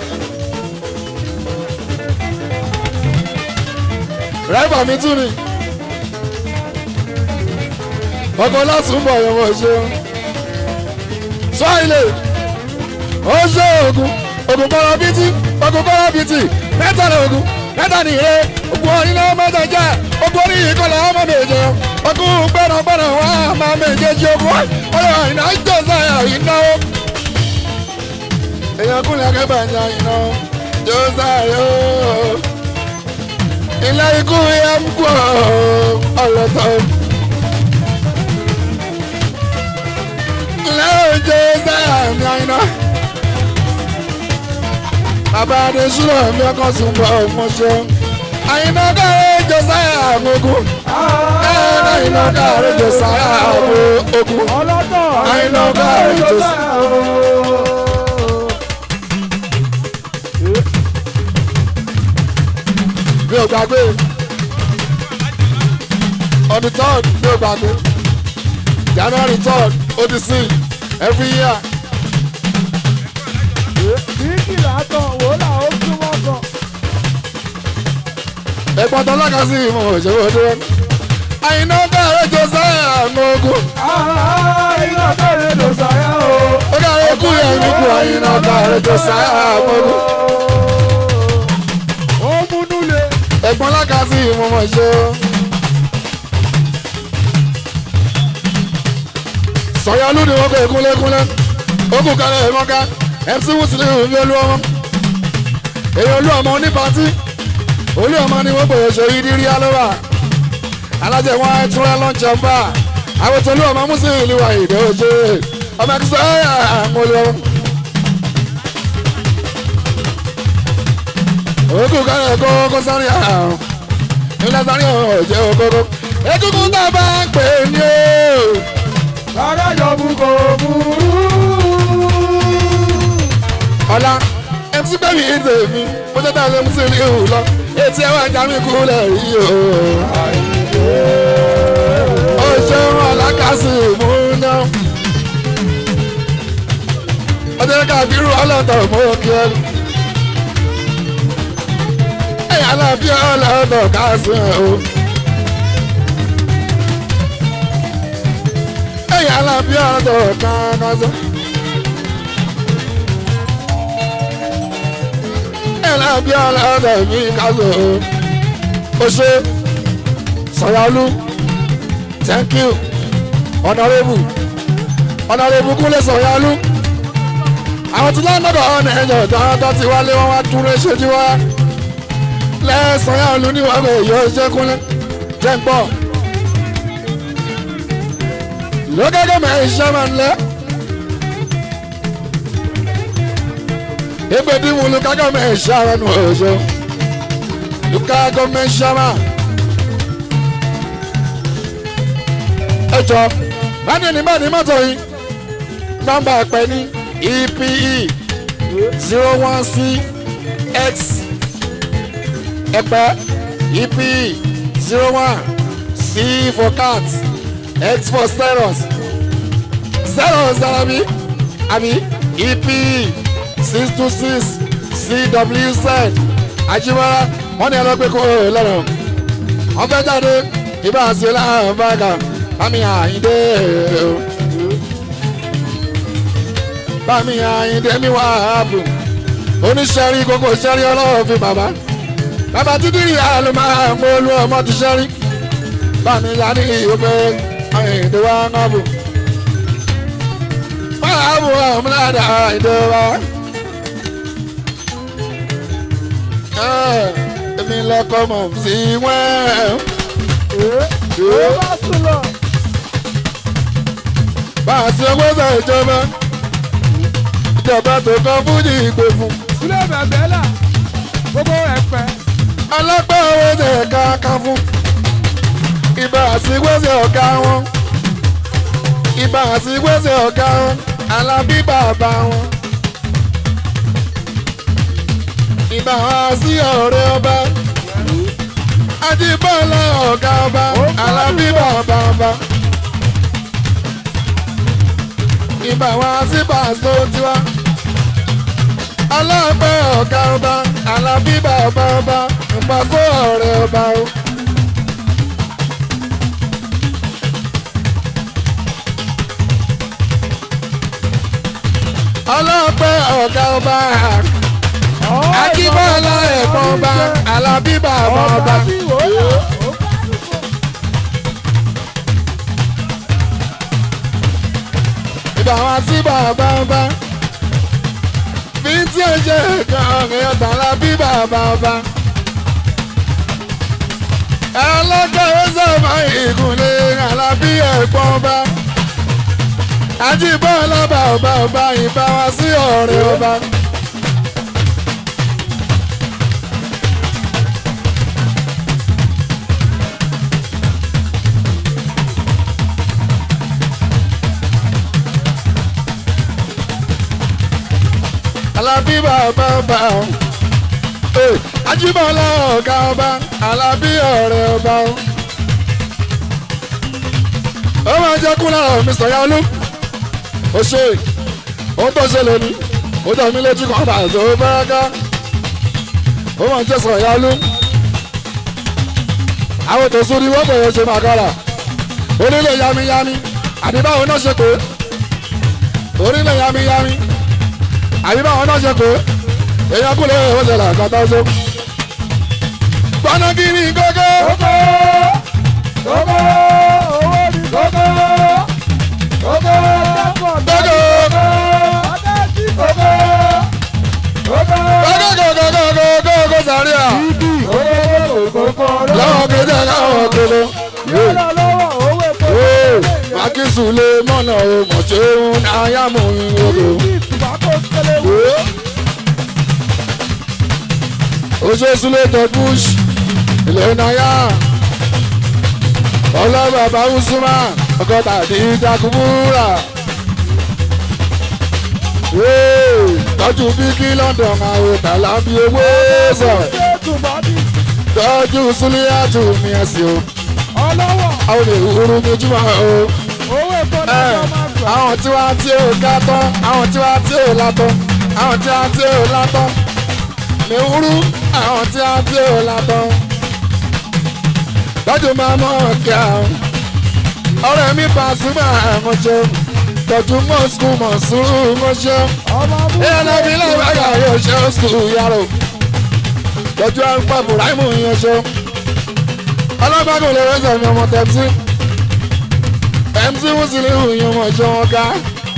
ráìbà mi tún ni. ọkọ̀ láti ń bọ̀ yọ̀wọ̀ ṣe. sọ ilé. ó ṣe ogun. ogun kọ́ra bìtì. ogun kọ́ra bìtì. mẹ́ta ni ogun. mẹ́ta ni ire. ogun orin náà mẹ́ta jẹ́. ogun orin yìí kọ́lá ọmọ méje. ogun gbẹ́nàgbẹ́nà wá máa méjèèjì ogun. ọ̀rọ̀ ìná jẹ́ sáyà ìnáwó èèyàn kúnlẹ̀ akẹ́bà ń yan iná jọ́sàáyò ilé ikú yẹ ń kú ọlọ́tọ̀ ilé jọ́sàáyà ń yan iná bàbá adésúlọ̀ mi ọkọ̀ sùn bọ̀ ọmọṣẹ́ àyìnbá káre jọ́sàáyà àmógún ẹ̀ẹ́dá iná káre jọ́sàáyà àmógún ọlọ́tọ̀ àyìnbá káre jọ́sàáyà. mi ò gbàgbé on the third mi ò gbàgbé january third odisi every year bíkì látọ̀ wò là ó súnmọ́ kan. ẹ̀gbọ́n tó lọ́kàn sí ìmọ̀ òṣèlú dúró àyìnbá bẹ̀rẹ̀ josiah àmọ́gùn iná bẹ̀rẹ̀ ló sáyà o. ó kàrẹ́ kú yẹn nípò àyìnbá bẹ̀rẹ̀ josiah àmọ́gùn ó múnú le. ẹ̀gbọ́n lọ́kàn sí ìmọ̀ òṣèlú. sọ̀yọ́lù ni wọ́n kọ́ ẹ̀kúnlẹ́kúnlẹ́ ó kù kálẹ̀ ẹ̀mọ́ká mc wùsùlẹ̀ òní olú ọmọ èyí olú ọmọ ní pàtí olú ọmọ ni wọ́n gbòòrò ṣe yí dírí alówà alájẹ wọn ẹtúrẹ lọ́njọ́ ń bá àwọn tó olú ọmọ mùsùlùmí ìlú wa ìdè òjò ọmọ ẹkùsọ ẹ̀yà àwọn olú ọmọ. ó kù kálẹ̀ ẹ̀kọ́ kó sáré àrùn ilẹ̀ sáré ọ̀hún ọ̀jẹ̀ òkókó egungun tá a bá ń pè ní o. Rárá yọ̀bù kò burú. ọ̀la mc bẹ́ẹ̀ni ìdè mi mo jẹ́ tàbí mc ní ìhù lọ etí ẹ̀wọ̀n ajá mi kú lẹ̀ rí o. ó ṣeun alákàsí mú ná. ọjọ́ kábírù ọlọ́tọ̀ mú kí ẹ. ẹ̀yà alábí ọlọ́tọ̀ kásì ẹ̀ o. ẹ̀yà alábí ọlọ́tọ̀ kásì ẹ̀. ẹlẹ́bí ọlọ́dọ̀ mi kálọ̀ o ṣe sọ̀yọ́lú thank you honourable honourable kúnlẹ̀ sọ̀yọ́lú àwọn tí lọ́nàdọ̀ ọ̀nà ẹ̀yọ̀ tó ti wálé wọn wá dúró ṣojú wa lẹ́sọ̀yọ́lú ní wàá bẹ̀ yọ ṣẹ́ kúnlẹ̀ jẹ́ ń pọ̀ lókèké mẹ́rin ṣẹ́ máa ń lẹ́. egbedi mu luka gọọmenti ṣara nu ọjọ luka gọọmenti ṣara ẹjọ báni ní báni mọ́tò yìí nọ́mbà ẹ̀pẹ́ ní epe zero one six x ẹ̀pẹ́ epe zero one c for cat x for steros steros àbí àbí epe six two six cwz ajibara wọn ní ẹlọgbẹ kó lọrọ wọn fẹẹ jáde ibà sí láàrín báàgà bámi àyíndé bámi àyíndé mi wà áàbò oníṣẹ́rí gbogbo ṣẹ́rí ọlọ́wọ́ fi bàbá bàbá títí rí àlọ́ máa ń olú ọmọ ti ṣẹ́rí bámi yá ní ìyókè àyíndé wà áàbò báàbò ọmọláda àyíndé wà. èmi lọkọ mọ̀ sí wẹ́ẹ̀. ó bá sùn lọ. bá a ṣe gbọ́dọ̀ ìjọba ìjọba tó kọ́ fújì ìgbè fún. sílẹ̀ bẹ̀bẹ̀ là gbogbo ẹ̀pẹ́. ọlọ́pàá owó ṣe ẹ̀ka kan fún. ibà àsìgbèsè ọ̀gá wọn. ibà àsìgbèsè ọ̀gá wọn. alábí bàbá wọn. ibà wọn sí ọ̀rẹ́ ọba. ajíbọ́lá ọ̀gá ọba. alábí bàbá ọba. ibà wọn sí pàṣẹ tiwa. ọlọ́pẹ́ ọ̀gá ọba alábí bàbá ọba ìpàkó ọ̀rẹ́ ọba o. ọlọ́pẹ́ ọ̀gá ọba akíbọ́lá ẹ̀gbọ́n ọba alábí bàbá ọba. tí wò ó yà ó bá dùn. ìbá wọn sí bàbá ọba fi tí ó jẹ́ nǹkan ọ̀rẹ́ ọ̀tá alábí bàbá ọba. ẹlọ́gbẹ̀rẹ́ sọ̀mọ́ ìgúnlẹ̀ alábí ẹ̀gbọ́n ọba. ajíbọ́lá bàbá ọba ìbá wa sí ọ̀rẹ́ ọba. alábí bàbá ọba o. Ee, ajíbọ́lá ọ̀gá ọba alábí ọ̀rẹ́ ọba o. ó máa jẹ́ kú lára mi sọ̀yà olú. ó ṣe ohun tó ṣe lónìí ó jẹ́ mi lójú kan bá tó bẹ́ẹ̀ká. ó máa jẹ́ sọ̀yà olú. àwọn tó sún ní wọ́n bẹ̀rẹ̀ ṣe máa kára. onílé yamiyami àbí báwo náà ṣe pé onílé yamiyami àbí báwọn náà ṣe pé èèyàn kú lè ó ṣẹlẹ̀ àkàtà ṣe. gbọ́nà kiri gógó. Gógó gógó owó ni gógó gógó dápọ̀ gógó ọ̀dẹ́sí gógó gógó gógó gógó gógó gógó sàríà. gógó gógó lọ́wọ́ kéde káwọn kéde. yóò lọ́wọ́ owó epo mákìsù lè mọ̀nà o mọ̀ ṣe ń ayámú ìwòrò. ní tobacco kẹlẹ́ wò. oṣooṣù lè tọ́ bush ilẹ̀ náyà. ọlọ́bàbà usman ọgọ́ta àti ìjàkùbúrà. tọ́jú bíkí london àwọn tàlàbí owó sọ̀. ṣé tùbọ́dì tọ́jú súlíàtù mi ẹ̀sìn o. ọlọ́wọ́ àwọn èwúrú méjìmá o. owó epo Ẹ, náà máa gbà. àwọn tí wàá tí ò ká tán àwọn tí wàá tí ò látọ́ àwọn tí wàá tí ò látọ́ mẹ́wúrú àwọn tí wàá tí ò látọ́. tọ́jú máa mọ̀ kí àwọn ọ̀rẹ́ mi Pasuma mọ̀ṣẹ́ tọ́jú mọ̀ skul mọ̀ sùúrù mọ̀ṣẹ́ ọmọ mú ìyànà mi lọ́wọ́ yóò ṣe skul yàrá tọ́jú àgbà Buraimu yẹn ṣe ọlọ́gbàgbọ́ lè rẹ́sẹ̀ mi ọmọ tẹ̀sí mc musiliu yẹn mọ̀ ṣe wọn ká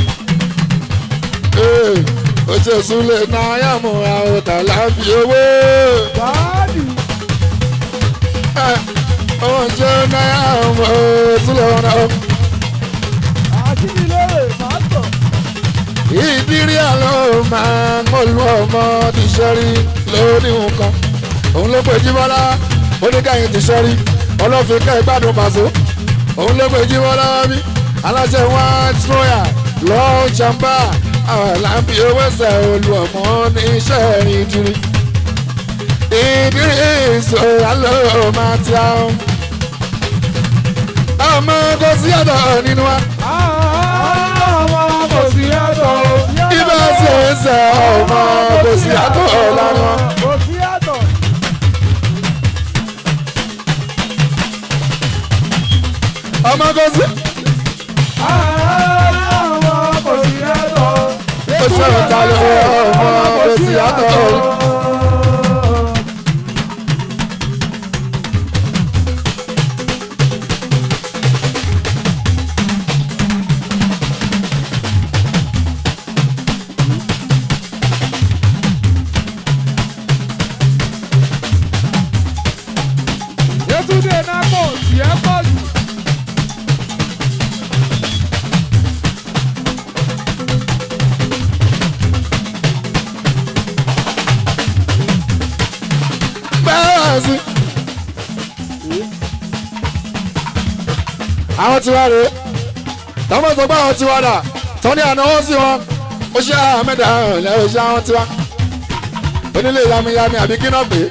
ó ṣe súnlẹ̀ náà yàmù àwọn tàlà fi owó báàdì ọmọ ṣe náà yàmù súnlẹ̀ wọn náà. àjínigbé pásítọ̀ ìdírí àlọ́ máa ń mọ̀lú ọmọ ti ṣẹ́rí lórí nǹkan òun ló pe jíbọ́lá oníkàyìn ti ṣẹ́rí ọlọ́fin ká ìgbádùn pàṣẹ òun ló pe jíbọ́lá wá bí aláṣẹ white royal lọ́ọ́ jàmbá àwọn làǹbí owó ẹsẹ̀ olú ọmọ ní iṣẹ́ rìn jírí ìdírí ìṣòro àlọ́ máa ti àwọn ọmọ kò sí ọ̀dọ̀ nínú wa ọmọ kò sí yàtọ̀ ibà ṣe ń sẹ ọmọ kò sí àtọ̀ lánàá. kò sí yàtọ̀ ọmọ kò sí ọmọ kò sí yàtọ̀ ó ṣé o ta ló ọmọ kò sí yàtọ̀. Yétúndé Nápò tiẹ̀ pọ̀ jù. bẹ́ẹ̀ sí. àwọn tiwa rèé tọ́mọ̀ sọ pé àwọn tiwa dà tọ́ni ànáwó sí wọn ó ṣe àmẹ́dà ọ̀lẹ́ ó ṣe àwọn tiwa onílé yamiyami àbí kí náà pé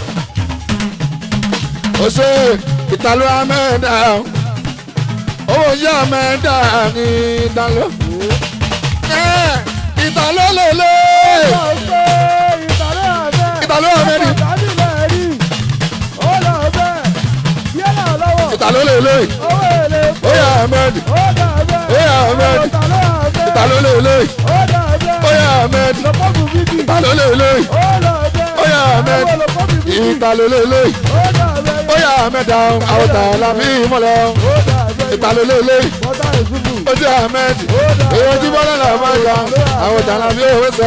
ó ṣe ìtàló àmẹ́dà owó ṣe àmẹ́dà ní ìtàló ẹ̀, ìtàló lèlè ìtàló àmẹ́dì ìtàló lèlè ó yà àmẹ́dì ó yà àmẹ́dì ìtàló lèlè ó yà àmẹ́dì ìtàló lèlè ó yà àmẹ́dì ìtàló lèlè ó yà àmẹ́dà àwọn tààlà bí ìmọ̀lẹ́ ìtàló lèlè ó jẹ́ àmẹ́dì èyí ojú bọ́lá là máa ga àwọn tààlà bí òwe sọ.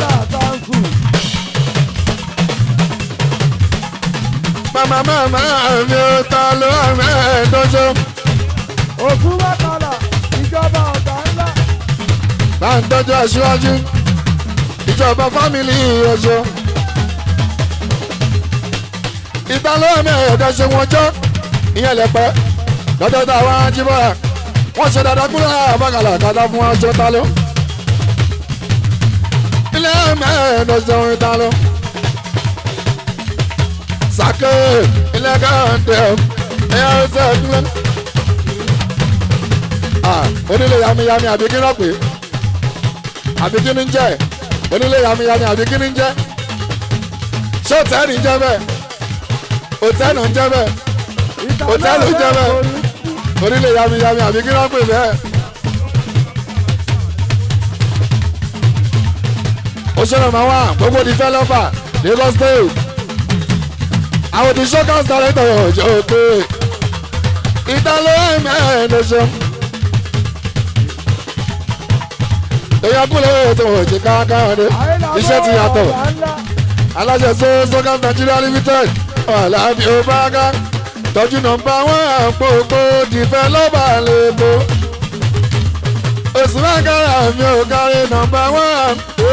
màmá màmá mi ò ta ló àmẹ́dọ́jọ́ Òfin wákàlà ìjọba ọ̀gá ńlá. bá ń tọ́jú aṣíwájú ìjọba fámìlì ọjọ́ ìtàló àmẹ́dọ́jọ́ wọn jọ́ ìyẹn lẹ́pẹ́ lọ́jọ́ tá a wá jíbọ̀ra wọ́n ṣe dáadáa kúrò àbákalà kàdá fún ọjọ́ tálọ́ ilé àmẹ́dọ́jọ́ ìtàló sake ilé kàńtẹ́ ẹ̀yà ẹ̀sẹ̀ ìdúró onílé yamiyami àbí kí n rọ̀ pé àbí kí ni ń jẹ́ onílé yamiyami àbí kí ni ń jẹ́ ṣé òtẹ́ẹ̀lì ń jẹ́ bẹ́ẹ̀ òtẹ́ẹ̀lì ń jẹ́ bẹ́ẹ̀ Hòtẹ́ẹ̀lì jẹ́ bẹ́ẹ̀. onílé yamiyami àbí kí n rọ̀ pé bẹ́ẹ̀. òṣèlú máa wà gbogbo developer Lagos State àwọn ti showcase director ọjọ́ pé ìdánlọ́ ẹ̀mẹ́ẹ̀ẹ́dẹ́sẹ̀. èèyàn kúlẹ̀ ètò òjì káàkiri iṣẹ́ ti yàtọ̀ aláṣẹ so soccer Nigeria limited ọ̀làbí ọbaaka tọ́jú nọ́mbà wọn àpòpọ̀ developer lẹ́kọ̀ọ́ oṣù mẹ́kàrà mi ò kárí nọ́mbà wọn.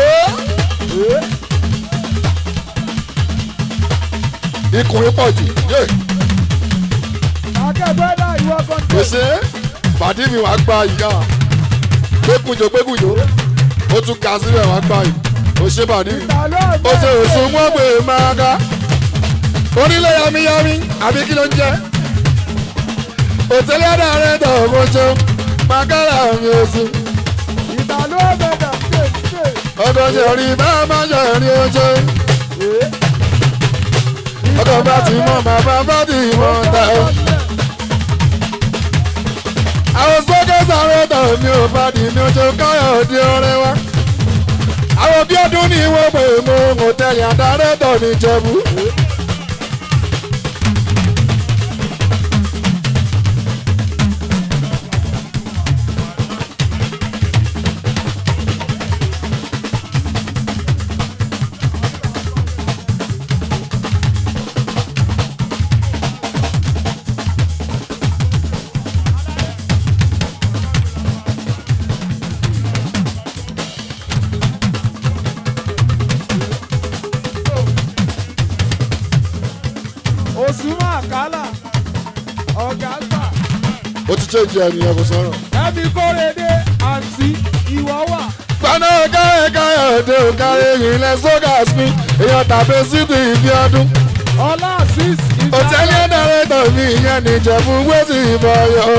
ikùnrin pọ̀ jù yé Akẹ́gbẹ́ náà ìwọ kan kò ṣe é pàdé mi wàá gba ìyá gbẹ́kùnjọ gbẹ́kùnjọ ó tún ga síbẹ̀ wàá gba yìí ó ṣe pàdé mi ó ṣe òsùn wọn pé máa ga onílé yamiyami àbí kí ló ń jẹ òtẹ́lẹ̀ àdáre tọ̀ mo ṣe mákàrà mi òsùn Ìtàló ẹ̀mẹ̀dà ṣe ṣe. ọkọ̀ ṣe rí bá má ṣe rí oṣù ọkọ̀ bá ti mọ̀ bàbá bá ti mọ̀ ta o. àwọn sókè sáré tọ̀ mi ò bá di mi oṣù káyọ̀ di ọrẹ wa. àwọn bí ọdún ní wọ́n pè mo mọ̀ tẹ̀lé àdáre tọ̀ ní Ìjẹ̀bú. Òsùnmọ̀ àkàlà ọ̀gá sà. ó ti ṣèjì ẹnìyẹn kò sọ̀rọ̀. Ẹbí kórede àǹtí ìwọ wà. gbaná káyọ̀ káyọ̀ òde òkàrẹ̀ ìrìnlẹ̀ sógàs mi èèyàn tàbí sídì ìbí ọdún. Ọlá six òtẹ́lẹ̀ ẹ̀dàrẹ́tọ̀ mi ìyẹn nìjẹ̀bú wẹ́sì ìbọ̀yọ̀.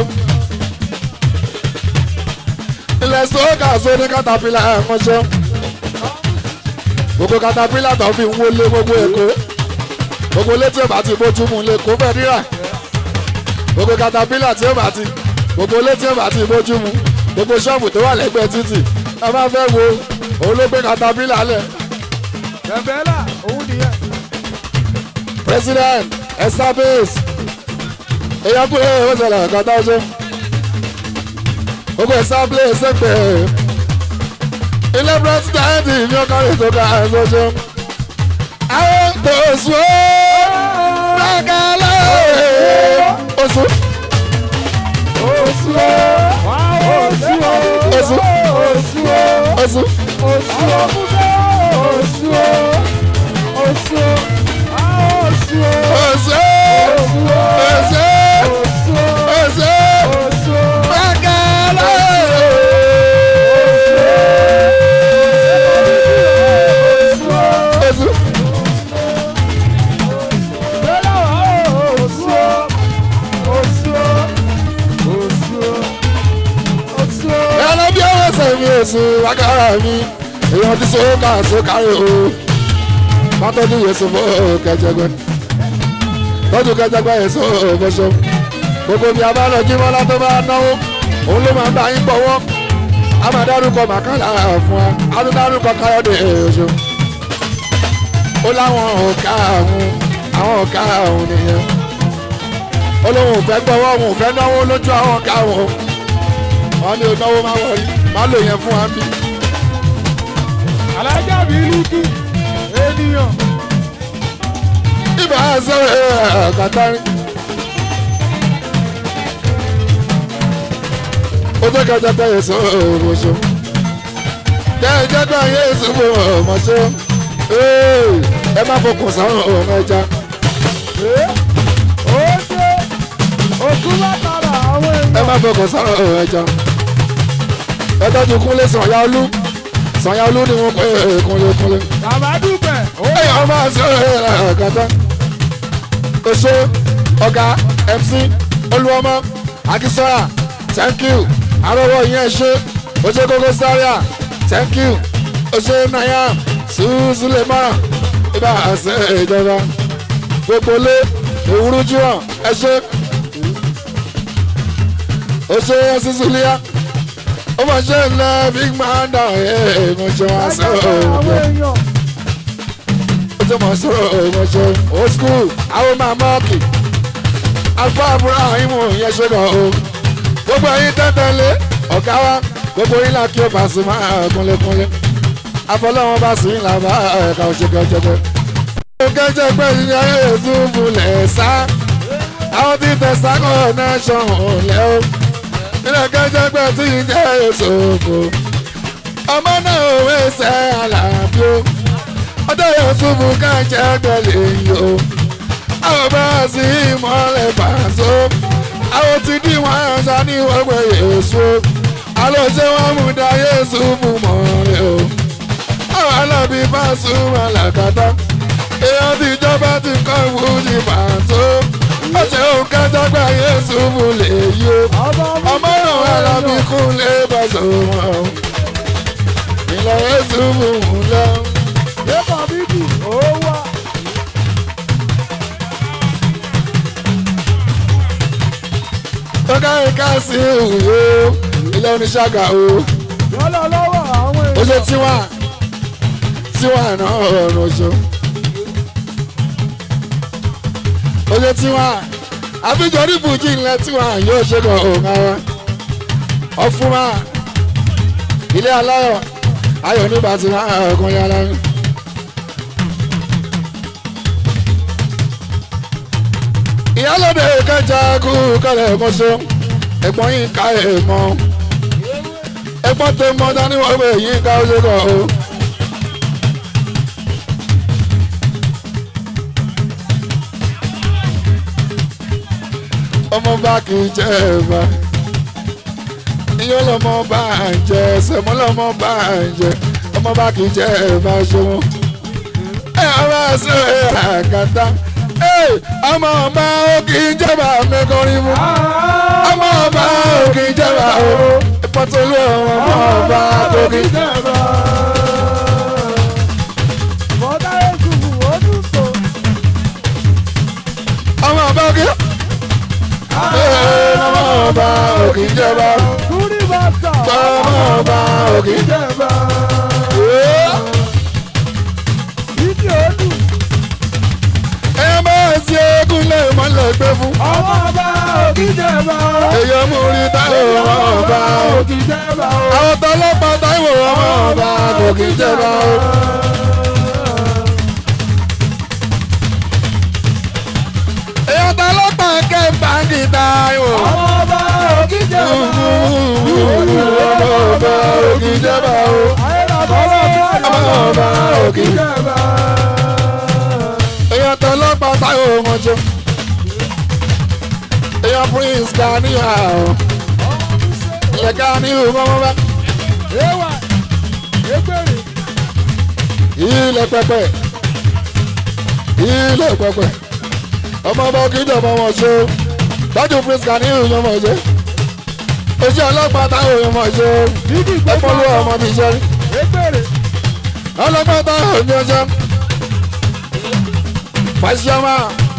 ilẹ̀ sógàs ó ní katapila ẹ̀kọ́ṣẹ́. gbogbo katapila tó fi ń wọlé gbogbo èkó. gbogbo létí ò bá ti bójú mu lè kó bẹ́ẹ̀ níra. gbogbo katapila tí ó bá ti gbogbo létí ò bá ti bójú mu gbogbo ṣọ́ọ̀bù tó wà lẹ́gbẹ̀ẹ́ títì ẹ bá fẹ́ wo òun ló gbé katapila lẹ̀ Bẹ̀bẹ̀là òun nìyẹn. president establis èèyàn kúrò ó ṣẹlẹ̀ kọ́tà ọjọ́ gbogbo establis ṣèpè ilé president ní ọkọ̀ ètò ká ẹ̀ṣọ́jọ́ àwọn tó sùn ó rákàlẹ̀ oṣù Oṣù o. Oṣù o. Oṣù. Oṣù o. oṣù Oṣù o. Oṣù o. Oṣù o. Ah, Oṣù o. oṣù Oṣù o. oṣù Oṣù o. oṣù Oṣù o. rákàlẹ̀. Oṣù o. oṣù Bẹ́lá wà ó. Oṣù o. Oṣù o. Oṣù o. Oṣù o. ẹlẹ́ bí ọwọ́ sẹ́mi oṣù wákàrà mi èèyàn ti sọ́kà sókàrè o má tọ́jú yẹsùn fún kẹjẹgbẹ́ tọ́jú kẹjẹgbẹ́ yẹsùn fọṣọ gbogbo mi abálọ jímọ́lá tó bá náwó òun ló máa ń bá yín gbọ́wọ́ a máa dárúkọ màkàlà fún wa a tún dárúkọ káyọ̀dé oṣù ó láwọn ọ̀ka àwọn àwọn ọ̀ka àwọn nìyẹn ó lóun ò fẹ́ gbọ́wọ́ òun ò fẹ́ náwó lójú àwọn ọ̀ka wọn wọn ní onáwó máa wọlé máa lò yẹn fún wa bí. Alájà Bílíkì. Ènìyàn. ibà sọ̀rọ̀ ẹ̀ kàtàrí. ó jẹ́ ká jẹ́pẹ́ yẹn sọ ọmọṣọ́. jẹ́ jẹ́pẹ́ yẹn sọ ọmọṣọ́. ẹ má fọkàn sáwọn ọmọ ẹja. Ó dé. Òkú látara àwọn ẹ èèyàn. má fọkàn sáwọn ọmọ ẹja. ẹ tọ́jú kúnlé sànyà olú sànyà olú ni wọ́n pè é kúnlé kúnlé. Bàbá dúpẹ́. Ó Hey, ọmọ sọ̀rọ̀ ẹ̀kọ́tà. Oṣó ọ̀gá MC Olúọmọ Akínsọ́yà thank you. Arọ́wọ́ yẹn ṣe Oṣé Kókó Sáríà thank you. Oṣé Nayam Sùsùlẹ̀mọ́ ibà àṣẹ ìjọba. Gbogbo lé òwúrú jíwọ̀n ẹ ṣe. Oṣé Ẹ̀sísùlíà. Ó mọ̀ ṣe ń lọ big man down ẹ̀ mo ṣe wá látara àwọn sọ̀rọ̀ èèyàn. ojú mọ̀ sọ̀rọ̀ ìmọ̀ṣẹ́ old school àwọn máa mọ́ọ̀kì alfa abraham yẹn ṣe kàn o gbogbo ẹyin tẹ́tẹ́lé ọ̀gá wa gbogbo yín là kí o bá sí máa kúnlẹ̀kúnlẹ̀ afọlọ́wọ́n bá sí là bá ẹ̀ka òṣèkẹ́jẹgbẹ́. kẹ́jẹ́ pé ìyá èso múlẹ̀ sá àwọn tí tẹ̀sán kan náà ṣọ̀hún lẹ́ o ilé kẹ́jẹ́ pé tí ìjẹ́ èso kò ọmọ náà òwe ṣẹ́ àlàbí o ọjọ́ yóò súnmù káàjẹ́ gbẹ̀lẹ̀ yìí o àwọn bá a sì mọ́lẹ̀ pàṣọ àwọn ti dí wọn àṣà ní wọ́pẹ́ yéṣu àlọ́ṣẹ́ wọn mú dá yéṣu mú mọ́lẹ̀ o àwọn alábí bá súnmọ́ làkàtà èèyàn ti jọba ti kọ́ ìwúni pàṣọ ọ̀ṣẹ́ òun kájọ́ gbà yéṣu mú lè yí o ọmọ náà wà lábí kúnlé pàṣọ wọn ìlọ yéṣu mú mú lọ. Lẹ́kọ̀ọ́ bíbí ó wà. tọ́ka ẹ̀ka sí òwúrò ilé oníṣàgà o Yọ́lọ́ lọ́wọ́ àwọn ó ṣe èèyàn. tiwa tiwa náà ọ̀rọ̀ oṣù ó ṣe tiwa àfijọ́ ní bùjí ńlẹ̀ tiwa yóò ṣe kàn òun ara ọ̀fúnma ilé aláyọ̀ ayọ̀ nígbà tí wọ́n á ọkùnrin ara rẹ̀. ìyálòdè kẹjà kú kẹlẹ̀ mọ́ṣọ́ ẹ̀gbọ́n yín ká ẹ̀ mọ́ ẹ̀gbọ́n tó mọ́ dání wọ́n pè yín ká ó ṣe kọ̀ o. ọmọ bá kì í jẹ́ ẹ̀fà iyán lọmọ bá ń jẹ sẹ̀mọ́ lọmọ bá ń jẹ ọmọ bá kì í jẹ́ ẹ̀fà ṣọwọ́ ẹ̀ ọba ṣe àgàtà ọmọ ọba ó kì í jẹba mẹkọrin fún ọmọ ọba ó kì í jẹba o ìpọ́tolú ọmọ ọba tó kì í jẹba. Bọ́dá Èsùfù ó dùn tó. ọmọ ọba kì í ọmọ ọba ó kì í jẹba Túrí bàtà. ọmọ ọba ó kì í Ìjẹ̀bà. tó lọ́pàá táìwò ọmọ ọba kò kí ń jẹba o. èèyàn tó lọ́pàá kẹ́ báńkì táìwò. ọmọ ọba òkìjẹ ọmọ ọba kò kí ń jẹba o. ọmọ ọba kò kí ń jẹba èèyàn tó lọ́pàá táìwò wọn jọ. èèyàn prince kaniya o. ilẹ̀ kaniya wọn bá. ilẹ̀ pẹpẹ ilẹ̀ pẹpẹ ọmọ ọba kìjọ ọmọ wọn ṣe o tọ́jú prince kaniya wọn mọ̀ ṣe ojú ọlọ́pàá táwọn èèyàn mọ̀ ṣe o ẹ̀pọ̀lú ọmọ mi ṣe ọlọ́pàá táwọn èèyàn ṣe fàṣíọ́mà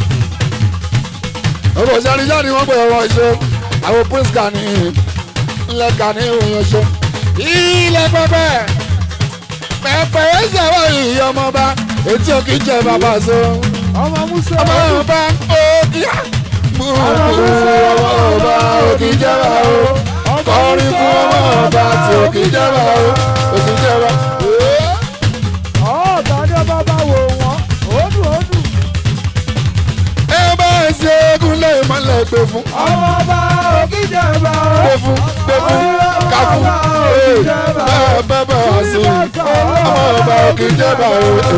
ọ̀rọ̀ ìṣẹ́ni jáde wọ́n pè ọ̀rọ̀ ṣe àwọn prince kaniya ńlẹ̀ kaniya wọn ṣe ilẹ̀ pẹpẹ pẹpẹ ẹsẹ̀ wọ ìyí ọmọba etí òkè jẹ bàbá so ọmọ musa ọmọba òkè ọmọba òkè jẹ bàbá o kọrin fún ọmọba tí òkè jẹ bàbá o òkè jẹ bàbá. ọ̀ọ́dàdé bàbá wò wọ́n òdù òdù ẹ bá ẹsẹ̀ eégún lé ìmọ̀lẹ̀ gbé fún ọmọ ọba òkìjẹ bá gbé fún gbé fún ká fún ee bẹ́ẹ̀ bẹ́ẹ̀ bẹ́ẹ̀ sí ọmọba òkè jẹ bàbá o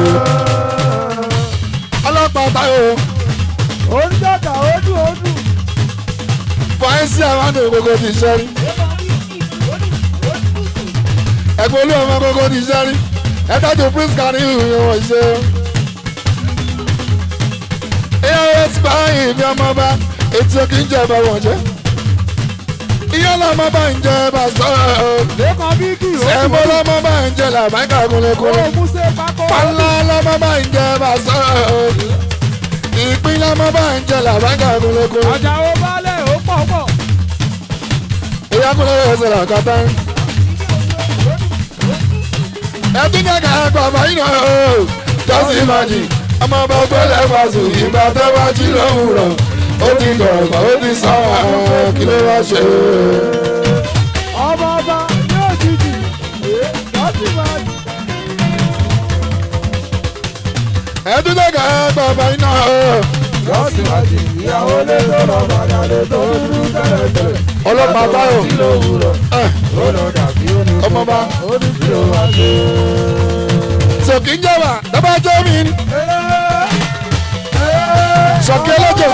ọlọ́pàá táyọ̀ onídàdà òdù òdù fàáyísí àwọn àdó gbogbo ti sẹ́rí. ẹgbẹ́ olú ọmọ gbogbo ti sẹ́rí. ẹ tọ́jú prince kan ní ìhùn wọn ṣe. ìyá ti báyìí ní ọmọọba etí òkè ń jẹba wọn jẹ. ìyá lọmọba ń jẹba sọ̀rọ̀. lẹ́kàn bíkì ẹ̀mọ́ lọmọba ń jẹ làbáńkà kúnlẹ̀kúnlẹ̀. ó musa pákó pálá lọmọba ń jẹba sọ̀rọ̀. ìpín lọmọba ń jẹ làbáńkà kúnlẹ̀kúnlẹ̀. àjàó balẹ̀ ó pọ̀ pọ̀ ìyá kúnlẹ̀ ẹsẹ̀ làkàtà. ẹtún kẹkẹ bàbá yìí náà o just imagine ọmọ ọba gbẹlẹ fàṣù ìgbà tó bá jí lówùrọ̀ ó ti gọ̀ọ̀gọ̀ ó ti sọ àwọn kí ló wá ṣe. ọmọ ọba ní òjijì lọ́sí máa jù ẹtún kẹkẹ bàbá yìí náà o lọ́sí máa jù ìyàwó lé tó lọ bàdà lé tó dúdú tẹ́lẹ̀tẹ́lẹ̀ ọlọ́pàá báyọ̀ tí ló wúrọ̀ ẹ̀, ó lọ dàbí ó ní ọmọọba ó ní kí ló wá ṣe. sọ̀kì ń jẹ̀wà tọ́ba jẹ́ mi ni Sọ̀kí ẹlẹ́jẹ̀.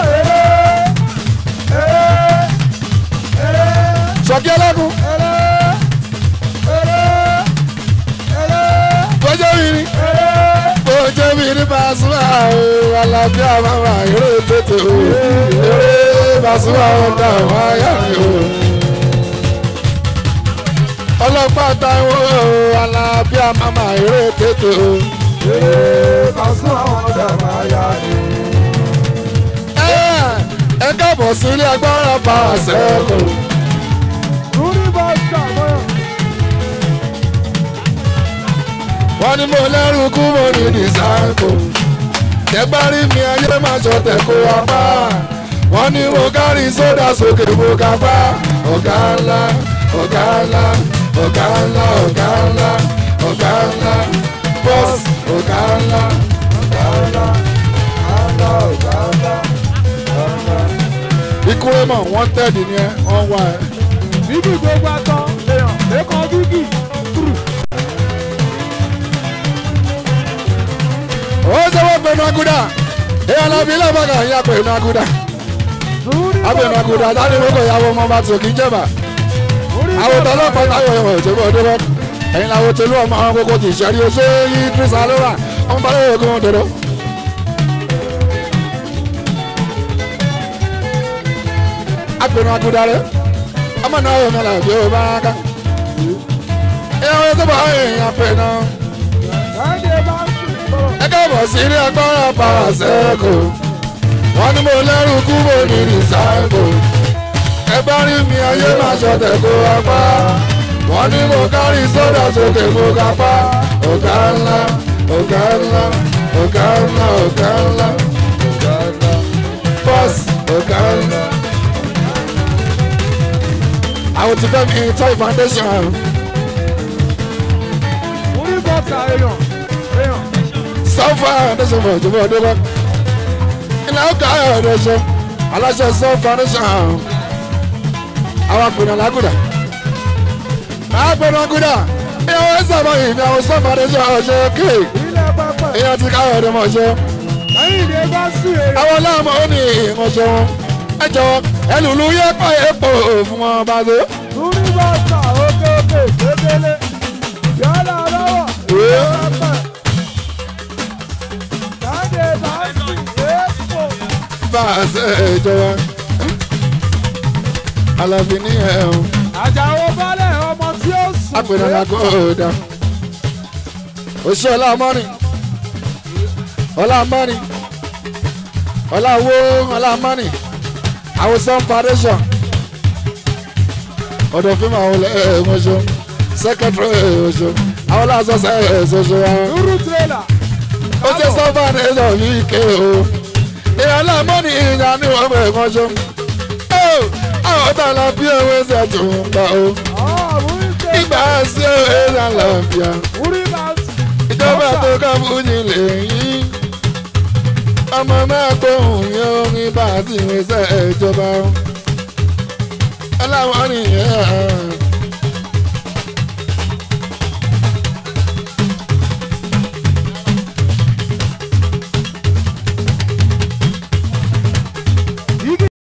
sọ̀kì ẹlẹ́kùn tọ́jọ́ mi ni tọ́jọ́ mi ni Pasuma o alábíà mama eré tètè o eré Pasuma ọ̀dà wọn ayá mi o ọlọ́pàá táwọn o alábíà mama eré tètè o. Pàṣẹ àwọn ọ̀dà máa yá ni. ẹ ẹ káàbọ̀ sí ilé agbára pa àṣẹ́kù. Rúrí bá ṣàmọ́. wọ́n ní mo lẹ́rù kú mo ní dìsáǹkù. tẹ́gbárí mi ayé máa jọ tẹ̀kọ́ apá. wọ́n ní mo kárí sódà sókè mo ká pa. ọ̀gá ńlá ọ̀gá ńlá ọ̀gá ńlá ọ̀gá ńlá ọ̀gá ńlá bọ́ọ̀sì ọ̀gá ńlá. Ọ̀gá ńlá, ọ̀gá ọ̀gá ńlá, ọ̀gá. ikú ẹ̀mọ̀ wọ́n tẹ̀dí ni ẹ wọ́n wá ẹ. Bíbí gbogbo atọ́ èèyàn lẹ́kọ̀ọ́ bíbí. ó sọ́wọ́ pẹ̀lú aguda èèyàn náà fi lọ́bàgà ìyá pẹ̀lú aguda. Rúrí bá abẹnú aguda sáré lóko ìyàwó ọmọ bá tó kí n jẹba àwọn tó ọlọ́pàá táyọ̀ ẹ̀wọ̀n òjòbó ọdúnrún ẹ̀yin làwọn tẹ̀lé ọmọ àwọn kókó ti ṣẹ́rí oṣù yí kírísà lóra ọmọ bá lóye kó wọn dòdò. abẹnú aguda rẹ ọmọ náà yọ mẹlẹ bí o bá ká ìyàwó tó bá èèyàn pè náà Káyọ̀dé bá ń sùn bọ̀. ẹ káàbọ̀ sí ilé agbára pàrọ̀ sẹ́kù wọ́n ní mo lẹ́rù kú mo ní rìsáìkù ẹ bá rí mi ayé máa ṣọ̀tẹ̀ kó apá wọ́n ní mo kárí sódà sókè mo kápá ọ̀gá ńlá ọ̀gá ńlá ọ̀gá ńlá ọ̀gá ńlá ọ̀gá ńlá bọ́ọ̀sì ọ̀gá ńlá. àwọn ti fẹ́ mi toy foundation bọ́ta èèyàn èèyàn. sọ́fà foundation for ìjọba ọdún bá ilẹ̀ ọkọ̀ ayọ̀dẹ̀ṣọ́ aláṣẹ sọ́fà foundation àwọn àpènà lágùdà àpènà lágùdà ìyàwó ẹ̀sẹ̀ àbọ̀ ìní àwọn sọ́fà foundation ọ̀ṣẹ́ kéè ilé pápá ìyẹn ti káyọ̀dẹ̀ mọ̀ ṣe lẹ́yìn ìdè bá sùn èèyàn. àwọn ọlọ́mọ ó ní ìrànṣẹ́ wọn ẹ jọ̀wọ́ ẹlùlù yẹ pa epo fún wọn bá tó. lórí bọ́ta òkè òkè kékeré yálà lọ́wọ́ Ee. pápá. jáde bá sùn èèpo. bá a ṣe ìjọba alábí ní ẹ̀hún àjàwọ̀ balẹ̀ ọmọ tí ó sùn. àpènà lágùdà oṣù ọlámọ́rin ọlámọ́rin ọláwó ọlámọ́rin àwòsàn foundation ọ̀dọ̀ fíìmù àwọn ẹ̀ẹ́mọ̀ṣọ́ secretary ọ̀ṣọ́ àwọn làásọ̀ọ́sẹ̀ ẹ̀ẹ́sọ̀ṣọ́ wọn. lúrú tírélà. ó ṣe sọ́fà ní ẹ̀sọ̀ yìí ké o èèyàn láàmú ní ìyá ní wọ́n bẹ̀ wọ́n ṣe. ó àwọn ọ̀tá la bí ewé ṣe tó ń gbà o ìgbà sí ewé ṣe àlàáfíà ìjọba tó ká fújì lẹ́yìn ọmọ mẹ́kọ̀ọ́ yẹn orin bá a sì ń ṣe ìjọba o. aláwọ̀ nìyẹn